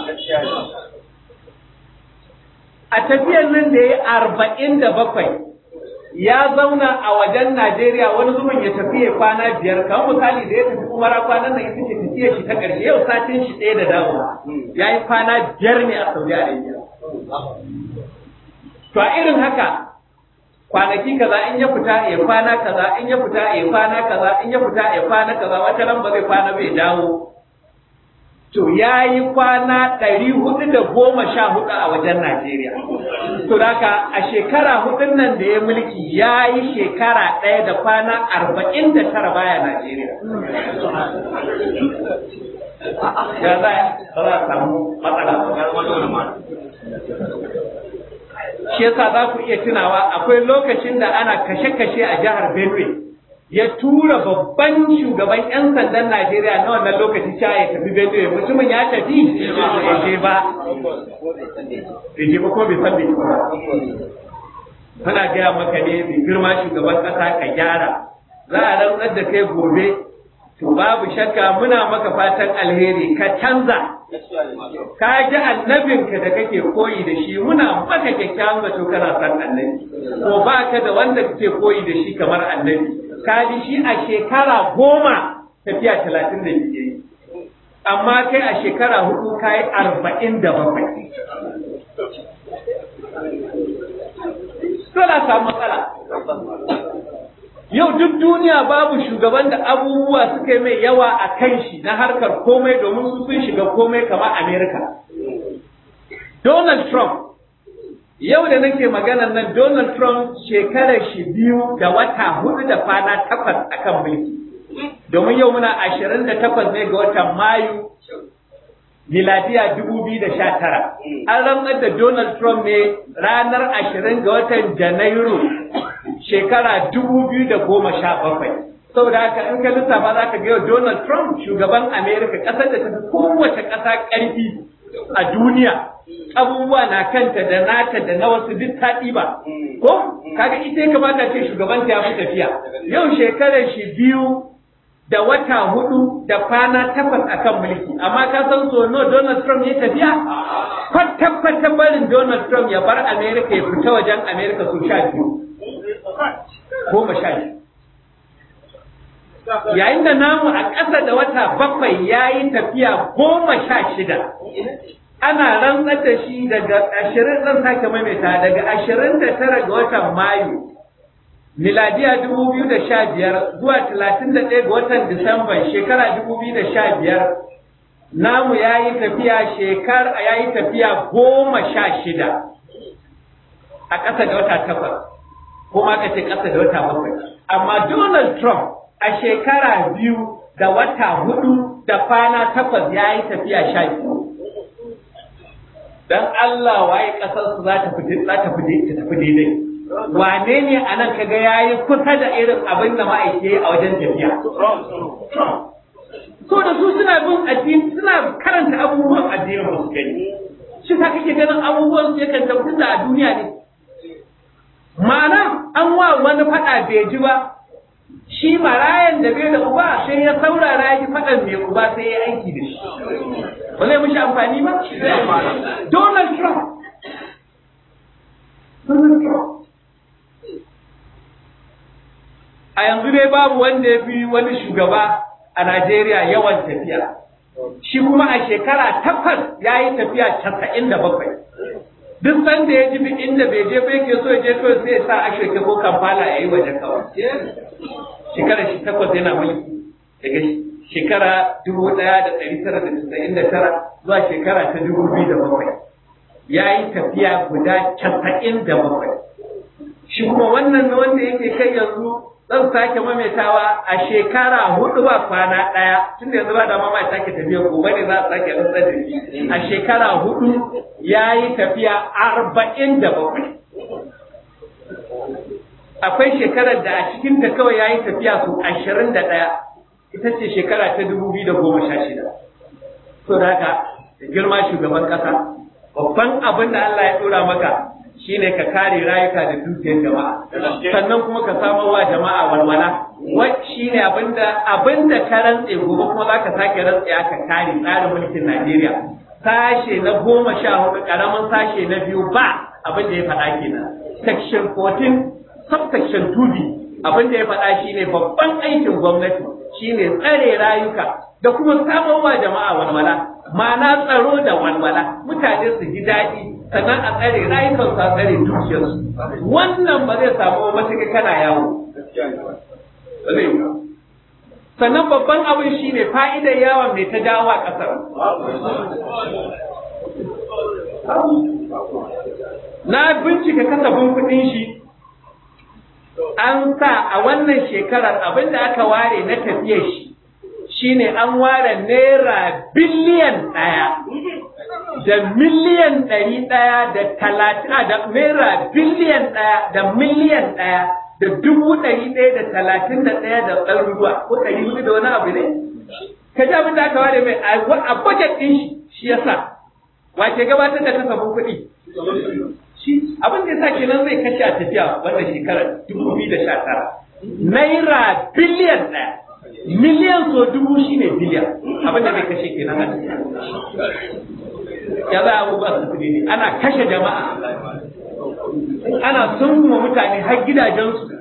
a tafiyar nan da ya arba'in da bakwai ya zauna a wajen Najeriya wani zuwan ya tafi ya kwana biyar kamar misali da ya tafi umara kwanan nan ita ce tafiyar shi ta ƙarshe yau satin shi ɗaya da dawowa ya yi kwana biyar ne a Saudi Arabia. To a irin haka kwanaki kaza in ya fita ya kwana kaza in ya fita ya kwana kaza in ya fita ya kwana kaza wata ran ba zai kwana bai dawo to ya yi kwana ɗari hudu da goma sha hudu a wajen Najeriya. To haka a shekara hudun nan da ya mulki ya yi shekara ɗaya da kwana arba'in da tara baya Najeriya. Ya za a samu matsala. Shi yasa za ku iya tunawa akwai lokacin da ana kashe-kashe a jihar Benue. ya tura babban shugaban 'yan sandan Najeriya na wannan lokaci cewa ya tafi Benue mutumin ya tafi ya je ba ya je ba ko bai san bai ba muna gaya maka ne mai girma shugaban kasa ka gyara za a rantsar da kai gobe to babu shakka muna maka fatan alheri ka canza ka ji annabinka da kake koyi da shi muna maka kyakkyawan zato kana san annabi ko ba ka da wanda kake koyi da shi kamar annabi ka ji shi a shekara goma tafiya talatin da biyu amma kai a shekara hudu ka yi arba'in da bakwai Dole samu matsala. Yau duk duniya babu shugaban da abubuwa suka yi mai yawa a kan shi na harkar komai domin su sun shiga komai kamar Amerika. Donald Trump, yau da nake maganan nan Donald Trump shekarar shi biyu da wata hudu da kwana takwas akan mulki. Domin yau muna ashirin da takwas ne ga watan Mayu miladiya dubu biyu da sha tara. An rantsar da Donald Trump ne ranar ashirin ga watan Janairu shekara dubu biyu da goma sha bakwai. Saboda haka in ka lissafa za ka ga yau Donald Trump shugaban Amerika ƙasar da ta fi kowace ƙasa ƙarfi a duniya. Abubuwa na kanta da nata da na wasu duk ta ɗiba. Ko? Kaga ita ya kamata ce shugabanta ya fi tafiya. Yau shekarar shi biyu da wata hudu da kwana takwas akan mulki amma ka san so no Donald Trump ya tafiya kwata kwata barin Donald Trump ya bar America ya fita wajen America su sha biyu goma sha biyu yayin da namu a ƙasa da wata bakwai ya yi tafiya goma sha shida ana rantsar da shi daga ashirin zan sake maimaita daga ashirin da tara ga watan Mayu miladiya dubu biyu da sha biyar zuwa talatin da ɗaya ga watan Disamban shekara dubu biyu da sha biyar namu ya yi tafiya shekar ya yi tafiya goma sha shida a ƙasa da wata takwas ko ma ka ce ƙasa da wata bakwai amma Donald Trump a shekara biyu da wata hudu da kwana takwas ya yi tafiya sha biyu dan Allah waye ƙasarsu za ta fi daidai wane ne a nan kaga ya yi kusa da irin abin da ma'aike a wajen tafiya. So da su suna bin addini suna karanta abubuwan addinin ba su gani. Shi sa kake ganin abubuwan su yakan tabbata a duniya ne. Ma'ana an wa wani faɗa bai ji ba, shi marayan da bai da uba sai ya saurara ya ji faɗan mai uba sai ya aiki da shi. Ba zai mishi amfani ba? Donald Trump. Donald Trump. a yanzu dai babu wanda ya fi wani shugaba a Najeriya yawan tafiya. Shi kuma a shekara takwas ya yi tafiya casa'in da bakwai. Duk sanda ya ji inda bai je bai ke so ya je kawai sai ya sa ashoke ko kamfala ya yi waje kawai. Shekara shi takwas yana mulki daga shekara dubu ɗaya da ɗari tara da casa'in da tara zuwa shekara ta dubu biyu da bakwai. Ya yi tafiya guda casa'in da bakwai. Shi kuma wannan na wanda yake kai yanzu zan sake maimaitawa a shekara hudu ba kwana ɗaya tun da yanzu ba dama ma sake tafiya gobe ne za a sake rantsar da shi a shekara hudu ya yi tafiya arba'in da bakwai akwai shekarar da a cikin ta kawai ya yi tafiya su ashirin da ɗaya ita ce shekara ta dubu biyu da goma sha shida to da haka da girma shugaban ƙasa babban abin da Allah ya ɗora maka shine ka kare rayuka da dukiyar jama'a sannan kuma ka samar wa jama'a walwala wai shine abinda abinda ka rantse gobe kuma zaka sake rantse ka kare tsarin mulkin Najeriya sashe na goma sha hudu karamin sashe na biyu ba abinda ya faɗa kenan section 14 subsection 2b abinda ya faɗa shine babban aikin gwamnati shine tsare rayuka da kuma samar wa jama'a walwala ma'ana tsaro da walwala mutane su ji daɗi sannan a tsare rayukansu a tsare dukiyarsu wannan ba zai samu matuƙa kana yawo sannan babban abin shi ne fa'idar yawon mai ta jawo a ƙasar na bincika kasafin kuɗin shi an sa a wannan shekarar abin da aka ware na tafiyar shi shine an ware naira biliyan ɗaya da miliyan ɗari ɗaya da talatin da naira biliyan ɗaya da miliyan ɗaya da dubu ɗari ɗaya da talatin da ɗaya da ɗaruruwa ko ɗari hudu da wani abu ne ka ji abin da aka ware mai a budget ɗin shi shi ya sa wace gabatar da kasafin kuɗi shi abin da ya sa kenan zai kashe a tafiya wannan shekarar dubu biyu da sha tara naira biliyan ɗaya miliyan so dubu shine biliyan abin da bai kashe kenan a ya za a abubuwa su ne ana kashe jama'a ana sunwa mutane har gidajensu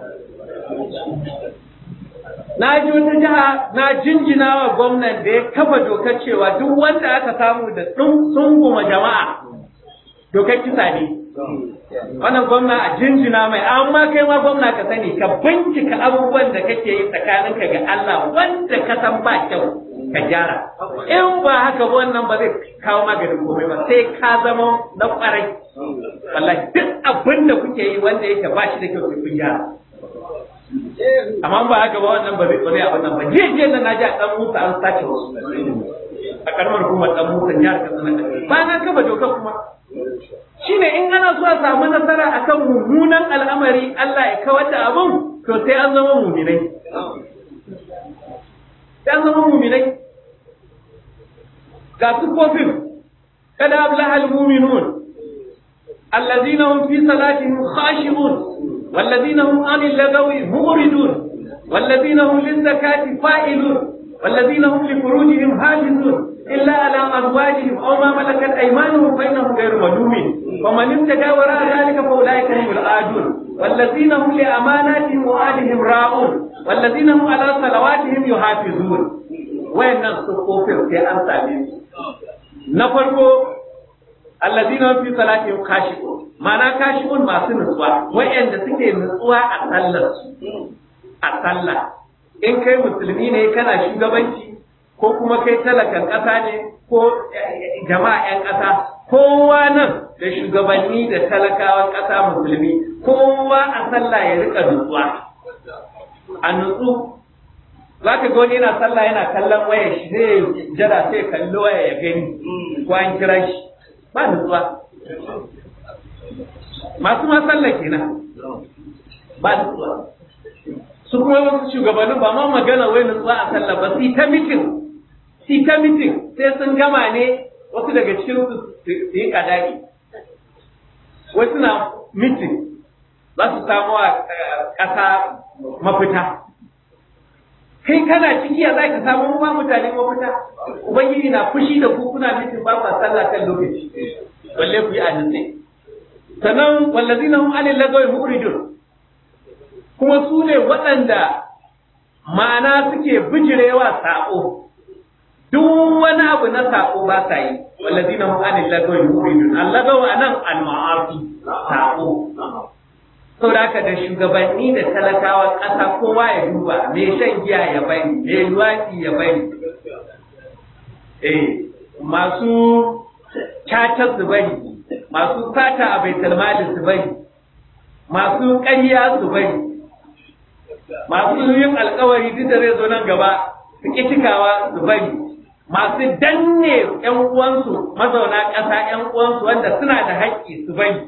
na ji wata jiha na jinjina wa gwamnan da ya kafa dokar cewa duk wanda aka samu da sunguma jama'a dokar kisa ne wannan gwamna a jinjina mai amma kai ma gwamna ka sani ka bincika abubuwan da kake yi tsakaninka ga Allah wanda ka san ba kyau ka gyara in ba haka ba wannan ba zai kawo maganin komai ba sai ka zama na kwarai wallahi duk abin da kuke yi wanda yake ba shi da kyau sai kun gyara amma ba haka ba wannan ba zai ba zai abin nan ba jiya jiya na naji a dan musa an sace wasu a karamar hukumar dan musa jihar katsina ba na kafa doka kuma shine in ana so a samu nasara akan mummunan al'amari Allah ya kawar da abun to sai an zama muminai sai an zama muminai ga sufofin kada ablahal muminun allazina hum fi salatihim khashi'un والذين هم عن اللغو مغردون والذين هم للزكاة فائلون والذين هم لفروجهم حافظون إلا على أزواجهم أو ما ملكت أيمانهم فإنهم غير ملومين ومن ابتغى وراء ذلك فأولئك هم العادون والذين هم لأماناتهم وآلهم راؤون والذين هم على صلواتهم يحافظون وين الصفوفين في أمثال نفرقوا الذين هم في صلاتهم خاشعون ma'ana kashifun masu nutsuwa wayanda suke nutsuwa a sallar a sallah in kai musulmi ne kana shugabanci ko kuma kai talakan ƙasa ne ko jama'a 'yan ƙasa kowa nan da shugabanni da talakawan ƙasa musulmi kowa a sallah ya rika nutsuwa a nutsu za ka ga wani yana sallah yana kallon waya shi zai jira sai kalli waya ya gani ko an kira shi ba nutsuwa masu ma sallah kenan ba nutsuwa su kuma wasu shugabannin ba ma magana wai nutsuwa a sallah ba su ta mitin su ta mitin sai sun gama ne wasu daga cikin su su yi kadari wasu na mitin za su samu a ƙasa mafita kai kana ciki ya za ka samu ba mutane mafita ubangiji na fushi da ku kuna mitin ba ku sallah kan lokaci balle ku yi a nutse sannan wallazina hum anil lagawi muridun kuma su ne waɗanda ma'ana suke bijirewa saƙo duk wani abu na saƙo ba sa yi wallazina hum anil lagawi muridun allagaw anan al ma'asi saƙo saboda haka da shugabanni da talakawa ƙasa kowa ya duba mai shan giya ya bari mai luwaɗi ya bari eh masu cacar su bari masu sata a baitul malin su bari masu ƙarya su bari masu yin alkawari duk da zai zo nan gaba su ƙi cikawa su bari masu danne ƴan uwansu mazauna ƙasa ƴan uwansu wanda suna da haƙƙi su bari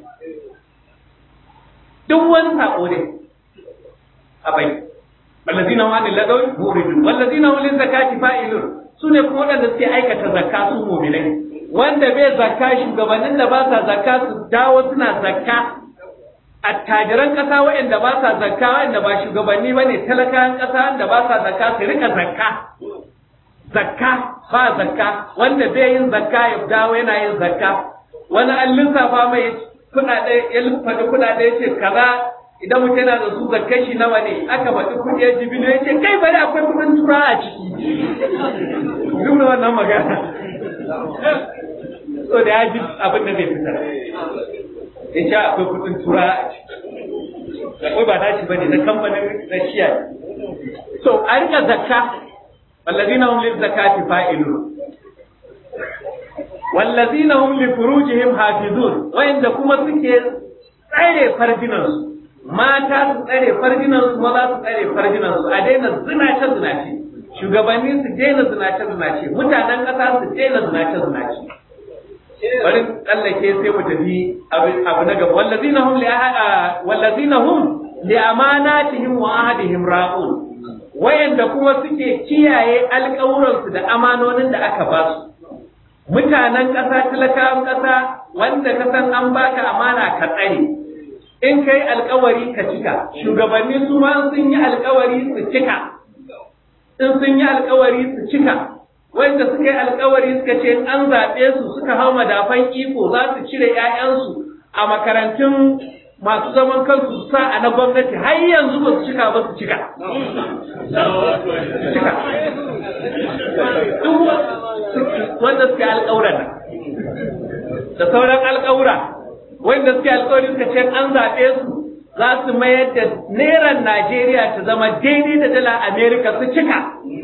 duk wani saƙo ne a bari wallazina hum anil lagawi muridun wallazina hum lizakati fa'ilun sune kuma waɗanda suke aikata zakka su mu'minai wanda bai zakka shugabannin da ba sa zakka su dawo suna zakka attajiran ƙasa waɗanda ba sa zakka waɗanda ba shugabanni ba ne talakawan ƙasa wanda ba sa zakka su rika zakka zakka ba zakka wanda bai yin zakka ya dawo yana yin zakka wani an lissafa mai kuɗaɗe ya faɗi kuɗaɗe ya ce kaza idan mutum yana da su zakkan shi nawa ne aka faɗi kuɗi ya jibilo ya ce kai bari akwai kuɗin tura a ciki duk da wannan magana so da ya ji abin da zai fitar ya sha akwai kudin tura a ciki akwai ba nashi ba ne na kamfanin na shiya so a rika zakka wallazina hum lil zakati fa'ilun wallazina hum li furujihim hafizun wayanda kuma suke tsare farjinansu mata su tsare farjinansu maza su tsare farjinansu a daina zinace zinace shugabanni su daina zinace zinace mutanen ƙasa su daina zinace zinace bari tsallake sai mu tafi abu na gaba wallazina hum li wallazina hum li amanatihim wa ahadihim ra'un wayanda kuma suke kiyaye alƙawuransu da amanonin da aka ba su mutanen ƙasa talakawan ƙasa wanda ka san an baka amana ka tsare in kai alƙawari ka cika shugabanni su ma sun yi alƙawari su cika in sun yi alkawari su cika wanda suka yi alkawari suka ce in an zaɓe su suka hau madafan iko za su cire 'ya'yansu a makarantun masu zaman kansu su sa a na gwamnati har yanzu ba su cika ba su cika. Cika. Duk wanda suke alƙawura da sauran alƙawura wanda suke alƙawari suka ce an zaɓe su za su mayar da neran Najeriya ta zama daidai da dala Amerika su cika.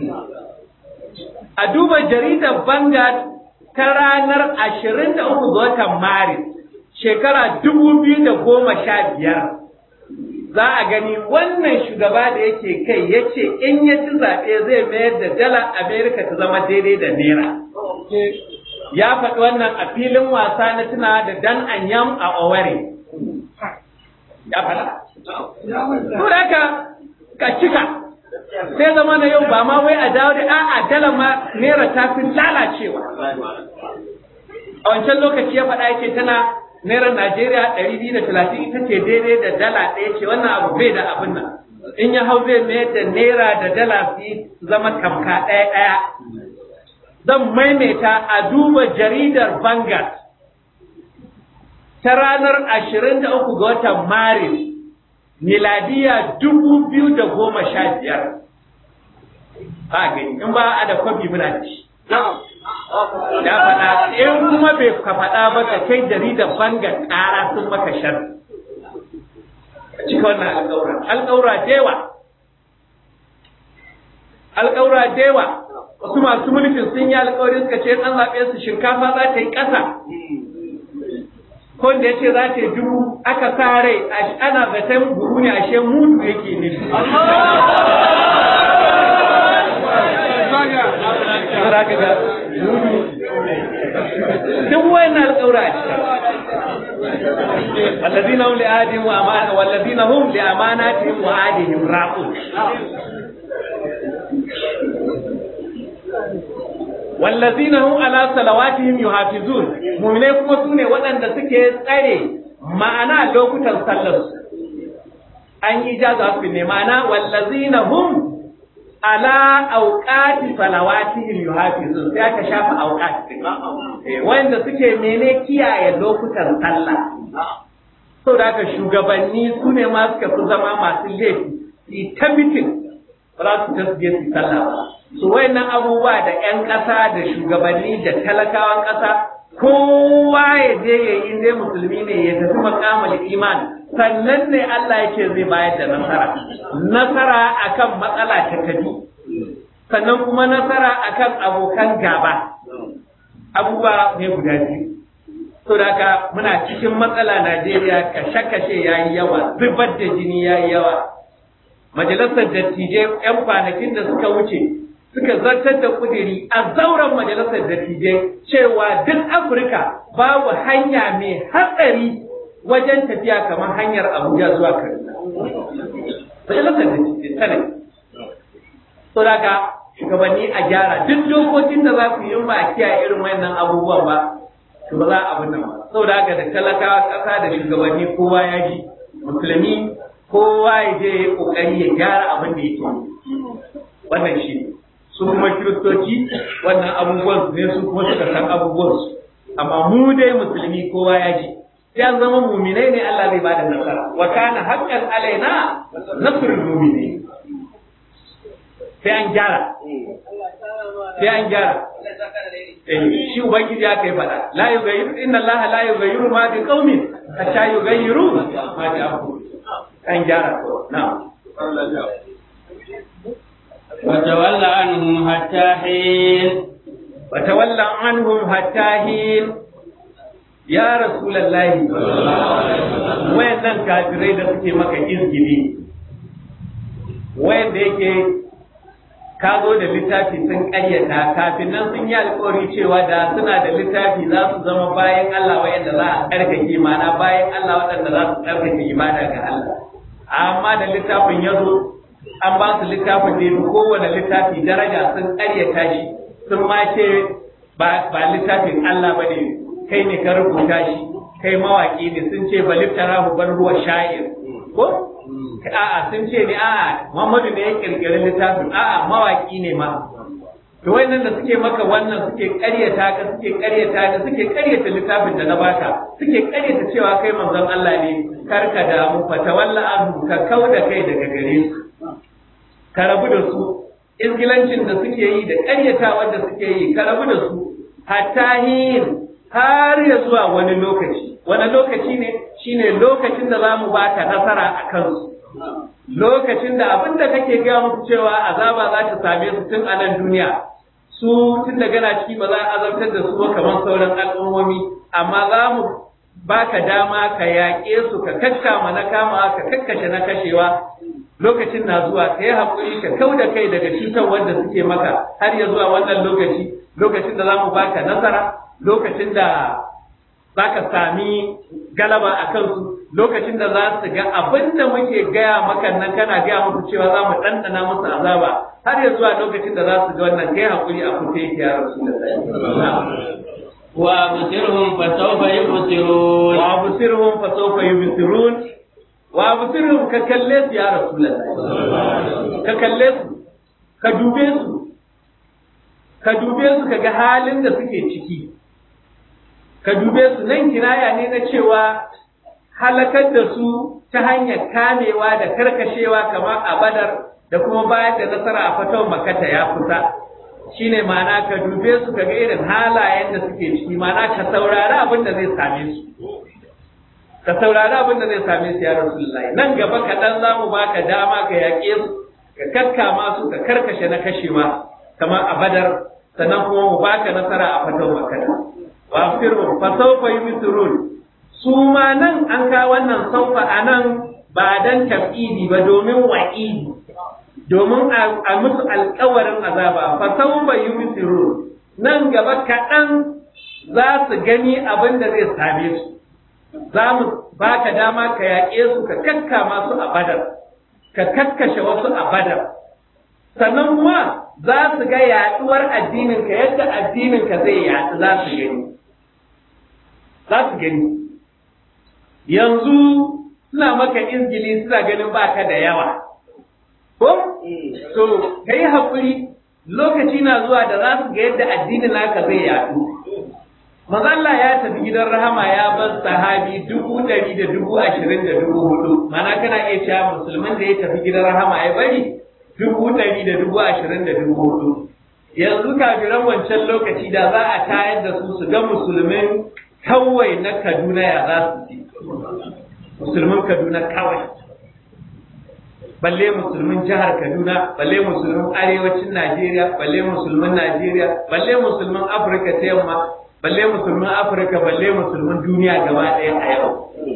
A duba jaridar Vanguard ta ranar ashirin da uku ga watan Maris shekara dubu biyu da goma sha biyar za a gani wannan shugaba da yake kai ya ce in ya ci zaɓe zai mayar da dala Amerika ta zama daidai da naira. Ya faɗi wannan a filin wasa na tuna da Dan Anyam a Owerri. Ya faɗa. Turaka ka cika sai zama na yau ba ma wai a dawo da a'a dala ma naira ta fi lalacewa. A wancan lokaci ya faɗa yake tana naira Najeriya ɗari biyu da talatin ita ce daidai da dala ɗaya ce wannan abu bai da abin nan. In ya hau zai mayar da naira da dala su zama tamka ɗaya ɗaya. Zan maimaita a duba jaridar Vanguard ta ranar ashirin da uku ga watan Maris miladiya dubu biyu da goma sha biyar. Ba gani, in ba a da kwabi muna da shi. Ya faɗa, in kuma bai ka faɗa ba ka kai jaridar bangar ƙara sun maka shar. Cika wannan alƙawura. Alƙawura dewa. Alƙawura dewa. Wasu masu mulkin sun yi alƙawari suka ce an zaɓe su shinkafa za ta yi ƙasa. ko da ya ce za ta yi dubu aka sa rai ana zaton buhu ne ashe mutu yake ne. Duk wayan alƙawura a cikin. والذين هم لآدهم وأمانة والذين هم لأماناتهم وآدهم راقون wallazina hum ala salawatihim yuhafizun mu'minai kuma sune waɗanda suke tsare ma'ana lokutan sallar su an yi jaza su ne ma'ana wallazina hum ala auqati salawatihim yuhafizun sai aka shafa auqati wanda suke mene kiyaye lokutan sallah sau da haka shugabanni su ne ma suka fi zama masu laifi su ta mitin ba za su tasbiye su sallah ba su wayannan abubuwa da 'yan ƙasa da shugabanni da talakawan ƙasa kowa ya je ya yi dai musulmi ne ya tafi makamul iman sannan ne Allah yake zai bayar da nasara nasara akan matsala ta tafi sannan kuma nasara akan abokan gaba abubuwa ne guda biyu to da haka muna cikin matsala Najeriya kashe-kashe yayi yawa zubar da jini yayi yawa majalisar dattijai 'yan kwanakin da suka wuce suka zartar da kudiri a zauren majalisar dattijai cewa duk Afirka babu hanya mai hatsari wajen tafiya kamar hanyar Abuja zuwa Kaduna. Majalisar dattijai tana So daga shugabanni a gyara duk dokokin da za ku yi ba a kiyaye irin wayannan abubuwan ba to ba za a abin nan ba. Saboda haka da talakawa ƙasa da shugabanni kowa ya ji musulmi kowa ya je ya yi ƙoƙari ya gyara abin da yake wannan shi ne. su kuma kiristoci wannan abubuwan su ne su kuma suka san abubuwan su amma mu dai musulmi kowa ya ji sai an zama muminai ne Allah zai bada nasara wa kana haqqan alaina nasrul mu'minin sai an gyara sai an gyara shi ubangiji aka yi fada la yughayyiru inna Allah la yughayyiru ma bi qaumin hatta yughayyiru ma bi anfusihim an gyara ko na'am
وتول عنهم حتى حين
وتولى عنهم حتى حين يا رسول الله wayannan kafirai da suke maka izgili wayanda yake ka zo da littafi sun ƙaryata kafin nan sun yi alƙawari cewa da suna da littafi za su zama bayan Allah wayanda za a tsarkake mana bayan Allah waɗanda za su tsarkake ibada ga Allah amma da littafin ya zo an ba su littafin da yafi kowane littafi daraja sun ƙaryata shi sun ma ce ba littafin Allah ba ne kai ne ka rubuta shi kai mawaƙi ne sun ce ba liftara bar ruwa sha'ir ko a'a sun ce ne a'a Muhammadu ne ya kirkiri littafin a'a mawaki ne ma to wayannan da suke maka wannan suke ƙaryata ka suke ƙaryata ka suke ƙaryata littafin da na baka suke ƙaryata cewa kai manzon Allah ne karka damu fa tawalla anhu ka kauda kai daga gare su ka rabu da su izgilancin da suke yi da ƙaryatawar da suke yi ka rabu da su hatta hin har ya zuwa wani lokaci wani lokaci ne shine lokacin da za mu baka nasara a kansu lokacin da abin da kake gaya musu cewa azaba za ta same su tun a nan duniya su tun da gana ciki ba za a azabtar da su ba kamar sauran al'ummomi amma za mu baka dama ka yaƙe su ka kakkama na kama ka kakkashe na kashewa lokacin na zuwa ka yi haƙuri ka kau da kai daga cutar wanda suke maka har ya zuwa wannan lokaci lokacin da za mu baka nasara lokacin da za ka sami galaba a kansu lokacin da za su ga abin da muke gaya maka nan kana gaya musu cewa za mu ɗanɗana musu azaba har ya zuwa lokacin da za su ga wannan kai haƙuri a kusa yake ya rasu da
وأبصرهم فسوف يبصرون
وأبصرهم فسوف يبصرون وأبصرهم ككلس يا رسول الله ككلس كدوبيس كدوبيس كga halin da suke ciki ka dube su nan kinaya ne na cewa halakar da su ta hanyar kamewa da karkashewa kamar a badar da kuma bayar da nasara a fatawar makata ya kusa shine ma'ana ka dube su ka ga irin halayen da suke ciki ma'ana ka saurari abin da zai same su ka saurari abin da zai same su ya rasulullahi nan gaba kaɗan za mu baka dama ka yaƙe su ka kakkama su ka karkashe na kashewa kamar a badar sannan kuma mu baka nasara a fatawar makata wa firhum fa sawfa yubsirun su ma nan an ka wannan saufa anan ba dan tafidi ba domin wa'idi domin a musu alkawarin azaba fa sawfa yubsirun nan gaba kaɗan za su gani abin da zai same su za mu baka dama ka yaƙe su ka kakkama su a badar ka kakkashe wasu a badar sannan kuma za su ga yaɗuwar addininka yadda addininka zai yaɗu za su gani za su gani yanzu suna maka izgili suna ganin baka da yawa ko to ka yi haƙuri lokaci na zuwa da za su ga yadda addinin naka zai yaɗu Allah ya tafi gidan rahama ya bar sahabi dubu ɗari da dubu ashirin da dubu hudu mana kana iya cewa musulmin da ya tafi gidan rahama ya bari dubu ɗari da dubu ashirin da dubu hudu yanzu kafiran wancan lokaci da za a tayar da su su ga musulmin kawai na Kaduna ya za su ci musulmin Kaduna kawai balle musulmin jihar Kaduna balle musulmin arewacin Najeriya balle musulmin Najeriya balle musulmin Afirka ta yamma balle musulmin Afirka balle musulmin duniya gaba ɗaya a yau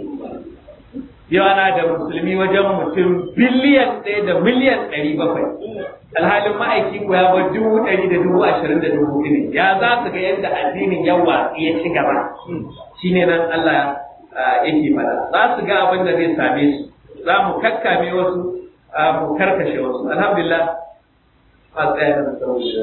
yau ana da musulmi wajen mutum biliyan ɗaya da miliyan ɗari bakwai alhalin ma'aiki ko ya bar dubu ɗari da dubu ashirin da dubu ne ya za su ga yadda addinin yawa ya ci gaba shine nan Allah yake fada za su ga abin da zai same su za mu kakkame wasu mu karkashe wasu alhamdulillah a tsaya da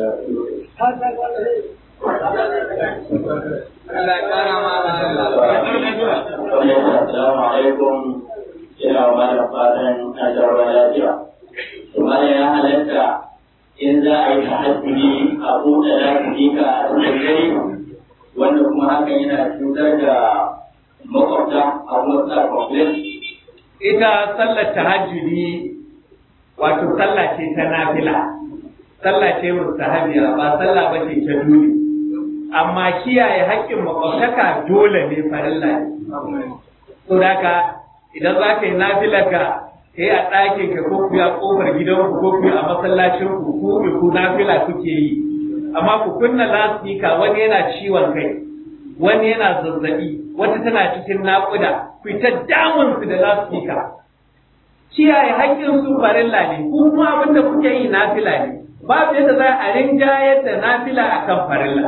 Assalamu alaikum ina wa malam fatan na jarwa lafiya. Malam ya halatta in za a yi tahajjudi a buɗe lafiyika a cikin dare wanda kuma hakan yana cutar da makwabta a wata kwamflet.
ita sallar tahajjudi wato sallah ce ta nafila sallah ce mustahabiya ba sallah ba ce ta dole amma kiyaye haƙƙin makwabtaka dole ne farilla ne to haka idan za ka yi nafilar ka kai a ɗakin ka ko ku a ƙofar gidanku ko ku a masallacin ku ku ku nafila kuke yi amma ku kunna lasfika wani yana ciwon kai wani yana zazzabi wata tana cikin naƙuda ku ta damun su da lasfika kiyaye haƙƙin su farilla ne ku kuma abin da kuke yi nafila ne babu yadda za a rinjayar da nafila akan farilla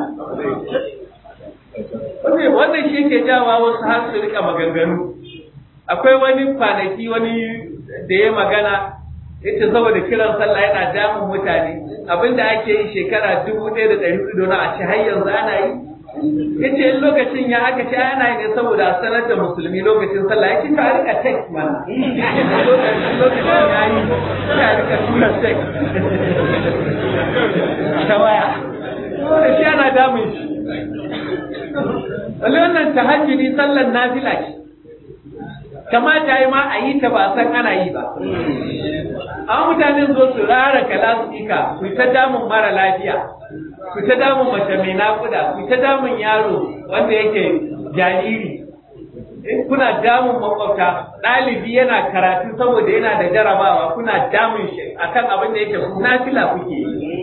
wannan shi ke jawa wasu har su rika maganganu akwai wani kwanaki wani da ya magana ita saboda kiran sallah yana damun mutane abinda ake yi shekara dubu ɗaya da ɗari hudu na a ce har yanzu ana yi yace in lokacin ya aka ce ana yi ne saboda a sanar da musulmi lokacin sallah yake ka rika text mana lokacin ya yi ka rika tura text ta waya da shi ana damun shi wani wannan tahajjudi sallar nafila ce kamata yi ma a yi ta ba san ana yi ba amma mutane zo su rara kalasika ku ta damun mara lafiya ku ta damun mace mai nakuda ku ta damun yaro wanda yake jariri kuna damun makwabta ɗalibi yana karatu saboda yana da jarabawa kuna damun shi akan abin da yake nafila kuke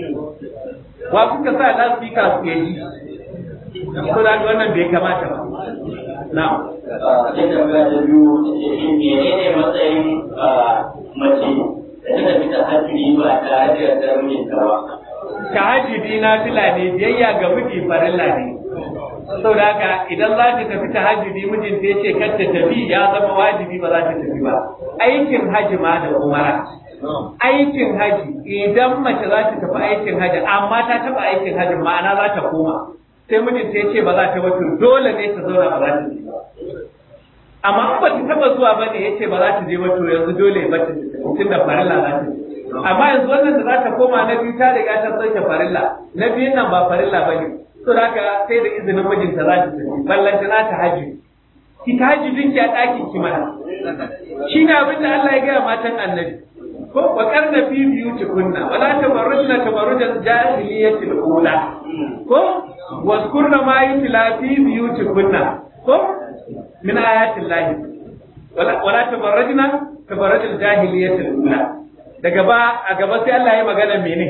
wa kuka sa lasika su yi ko da wannan bai kamata ba na'am
sai tambaya da biyu shi menene matsayin mace da ta tafi ta hajji ba tare da yardar mijinta ba
tahajjudi na fila ne biyayya ga miji farilla ne saboda haka idan za ta tafi tahajjudi mijinta ya ce kar ta tafi ya zama wajibi ba za ta tafi ba aikin haji ma da umara aikin haji idan mace za ta tafi aikin haji amma ta taba aikin haji ma'ana za ta koma sai mijinta ya ce ba za ta wato dole ne ta zauna ba za ta je ba amma in ba ta taba zuwa ba ne ya ce ba za ta je ba to yanzu dole ba ta tun da farilla za ta je amma yanzu wannan da za ta koma na biyu ta riga ta sauke farilla na biyun nan ba farilla ba ne to da haka sai da izinin mijinta za ta tafi ballanta na ta haji ki ta haji dinki a ɗakin ki mana shi ne abin da Allah ya gaya matan annabi ko wa karna fi biyuti kunna wala tabarrujna tabarrujan jahiliyatil ula ko waskurna ma yutla fi biyuti kunna ko min ayatil lahi wala wala tabarrujna tabarrujal jahiliyatil ula daga ba a gaba sai Allah ya magana mene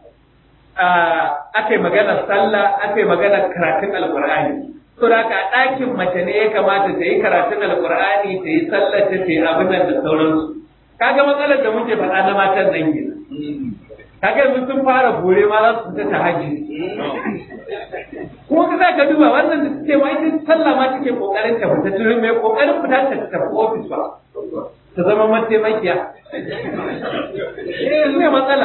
aka yi magana sallah aka yi magana karatun alqur'ani to da ka ɗakin mace ne ya kamata ta yi karatun alqur'ani ta yi sallah ta yi abin nan da sauransu kaga matsalar da muke faɗa na matan nan ke kaga yanzu sun fara bore ma za su fita ta haji kuma ka za ka duba wannan da suke ma ita sallah ma take kokarin ta fita tun mai kokarin fita ta tafi ofis ba ta zama mataimakiya shi ne matsala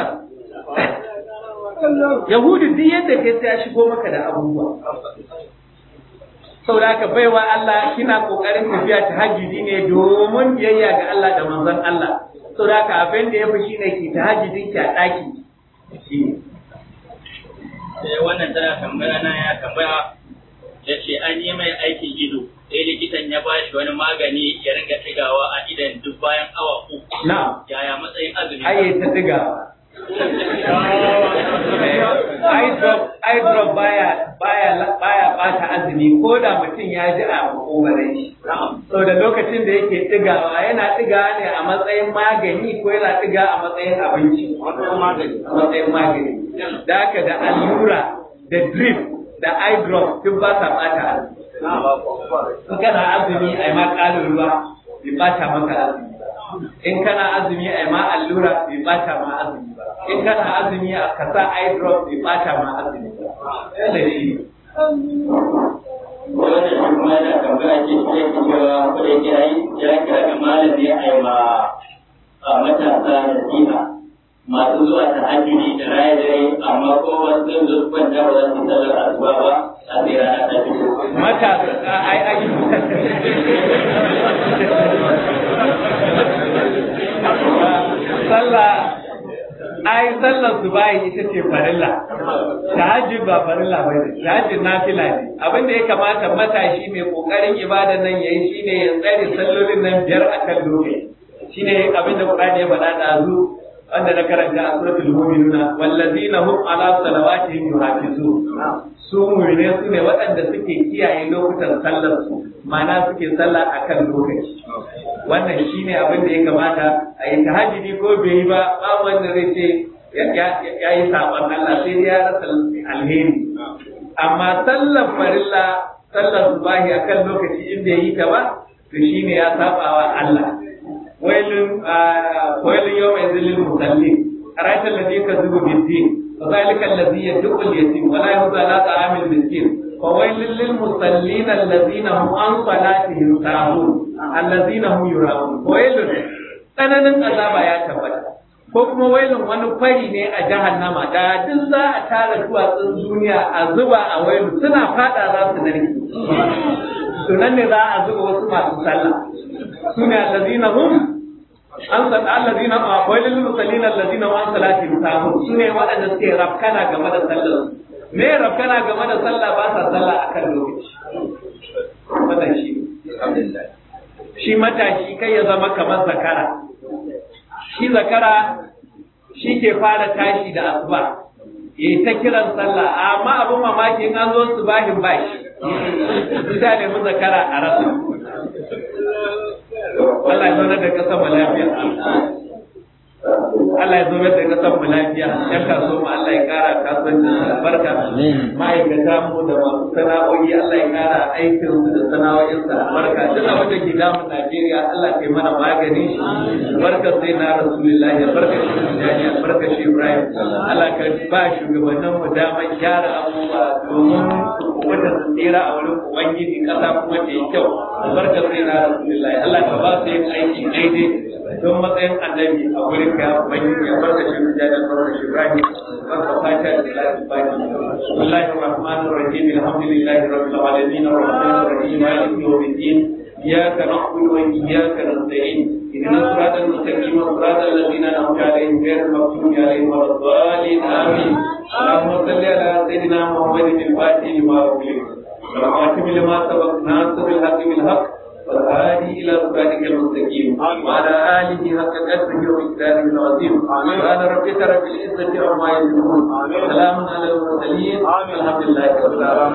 yahudu duk yadda kai sai ya shigo maka da abubuwa saboda haka baiwa Allah kina kokarin tafiya ta hajjidi ne domin biyayya ga Allah da manzon Allah saboda haka abin da ya fi shine ki ta hajjidin ki a daki
sai wannan tana tambaya na ya tambaya ya ce an yi mai aikin ido sai likitan ya ba shi wani magani ya ringa ɗigawa a idan duk bayan awa uku
na
yaya matsayin azumi
aye ta diga eye drop eye drop baya baya baya bata azumi ko da mutum ya ji a makogarai shi so da lokacin da yake digawa yana digawa ne a matsayin magani ko yana diga a matsayin abinci a matsayin magani da haka da allura da drip da eye drop duk ba sa bata azumi in kana azumi ai ma ƙarin ruwa bai bata maka azumi in kana azumi ai ma allura bai bata ma azumi ba in kana azumi a kasa eye drop bai bata ma azumi ba yana shi
wannan shi kuma yana tambaya ce shi yake cewa ko da yake yayi ya kira ga malami a yi ma a matasa nasiha masu zuwa ta hajji da raye dare amma ko wasu zai zo kwanta ba za su sallar asuba ba a sai rana ta fito.
matasa ai ai sallah ai sallar su bayan ita ce farilla tahajjud ba farilla ba ne tahajjud nafila ne abin da ya kamata matashi mai kokarin ibadan nan yayi shine ya tsare sallolin nan biyar akan lokaci shine abin da Qur'ani ya faɗa da zu wanda na karanta a suratul mu'minuna wallazina hum ala salawatihim yuhafizun su mu'mine su ne waɗanda suke kiyaye lokutan sallar su ma'ana suke sallah akan lokaci wannan shine abin da ya kamata a yi tahajjudi ko bai yi ba ba wanda zai ce ya yi saban Allah sai dai ya rasa alheri amma sallar farilla sallar subahi akan lokaci in bai yi ta ba to shine ya sabawa Allah wailun wailun yawma yadhil musallin ara'aita alladhi yakذب بالدين وذلك الذي يدعو اليتيم ولا يحض على طعام المسكين فويل للمصلين الذين هم عن صلاتهم ساهون الذين هم يراءون ويل tsananin azaba ya tabbata ko kuma wailun wani fari ne a jahannama da duk za a tara duwatsun duniya a zuba a wailu suna fada za su narke to nan ne za a zuba wasu masu sallah su ne allazina hum an san allazina a wailul musallin allazina wa salatin sahun su ne waɗanda suke rafkana game da sallar me rafkana game da sallah ba sa sallah akan lokaci wannan shi shi matashi kai ya zama kamar zakara shi zakara shi ke fara tashi da asuba ya ta kiran sallah amma abin mamaki in an zo su bahin bashi ita ne mu zakara a rasa Allah ya zauna da kasar mu lafiya Allah ya zauna da kasar mu lafiya yan kaso mu Allah ya kara kasuwanci albarka ma'aikata mu da masu sana'o'i Allah ya kara aikin su da sana'o'in sa albarka duk abin da ke damun Najeriya Allah ya mana magani shi barka sai na Rasulullahi barka shi Tijani barka shi Ibrahim Allah ka ba shugabannin mu damar gyara abubuwa domin wata su tsira a wurin Ubangiji kasa kuma ta yi kyau barka sai na Rasulullahi Allah ka ba su yin aiki daidai don matsayin annabi a wurin ka ubangiji ya barka shi Tijani barka shi Ibrahim barka fata da lafi baki Bismillahir Rahmanir Rahim Alhamdulillahi Rabbil Alamin Arrahmanir Rahim Maliki Yawmiddin إياك نعبد وإياك نستعين اهدنا الصراط المستقيم صراط الذين أنعمت عليهم غير المغضوب عليهم ولا الضالين آمين اللهم صل على سيدنا محمد الفاتح لما أغلق والخاتم لما سبق ناصر الحق بالحق والهادي إلى صراطك المستقيم وعلى آله حق قدره ومقداره العظيم سبحان ربك رب العزة عما يصفون سلام على المرسلين الحمد لله رب العالمين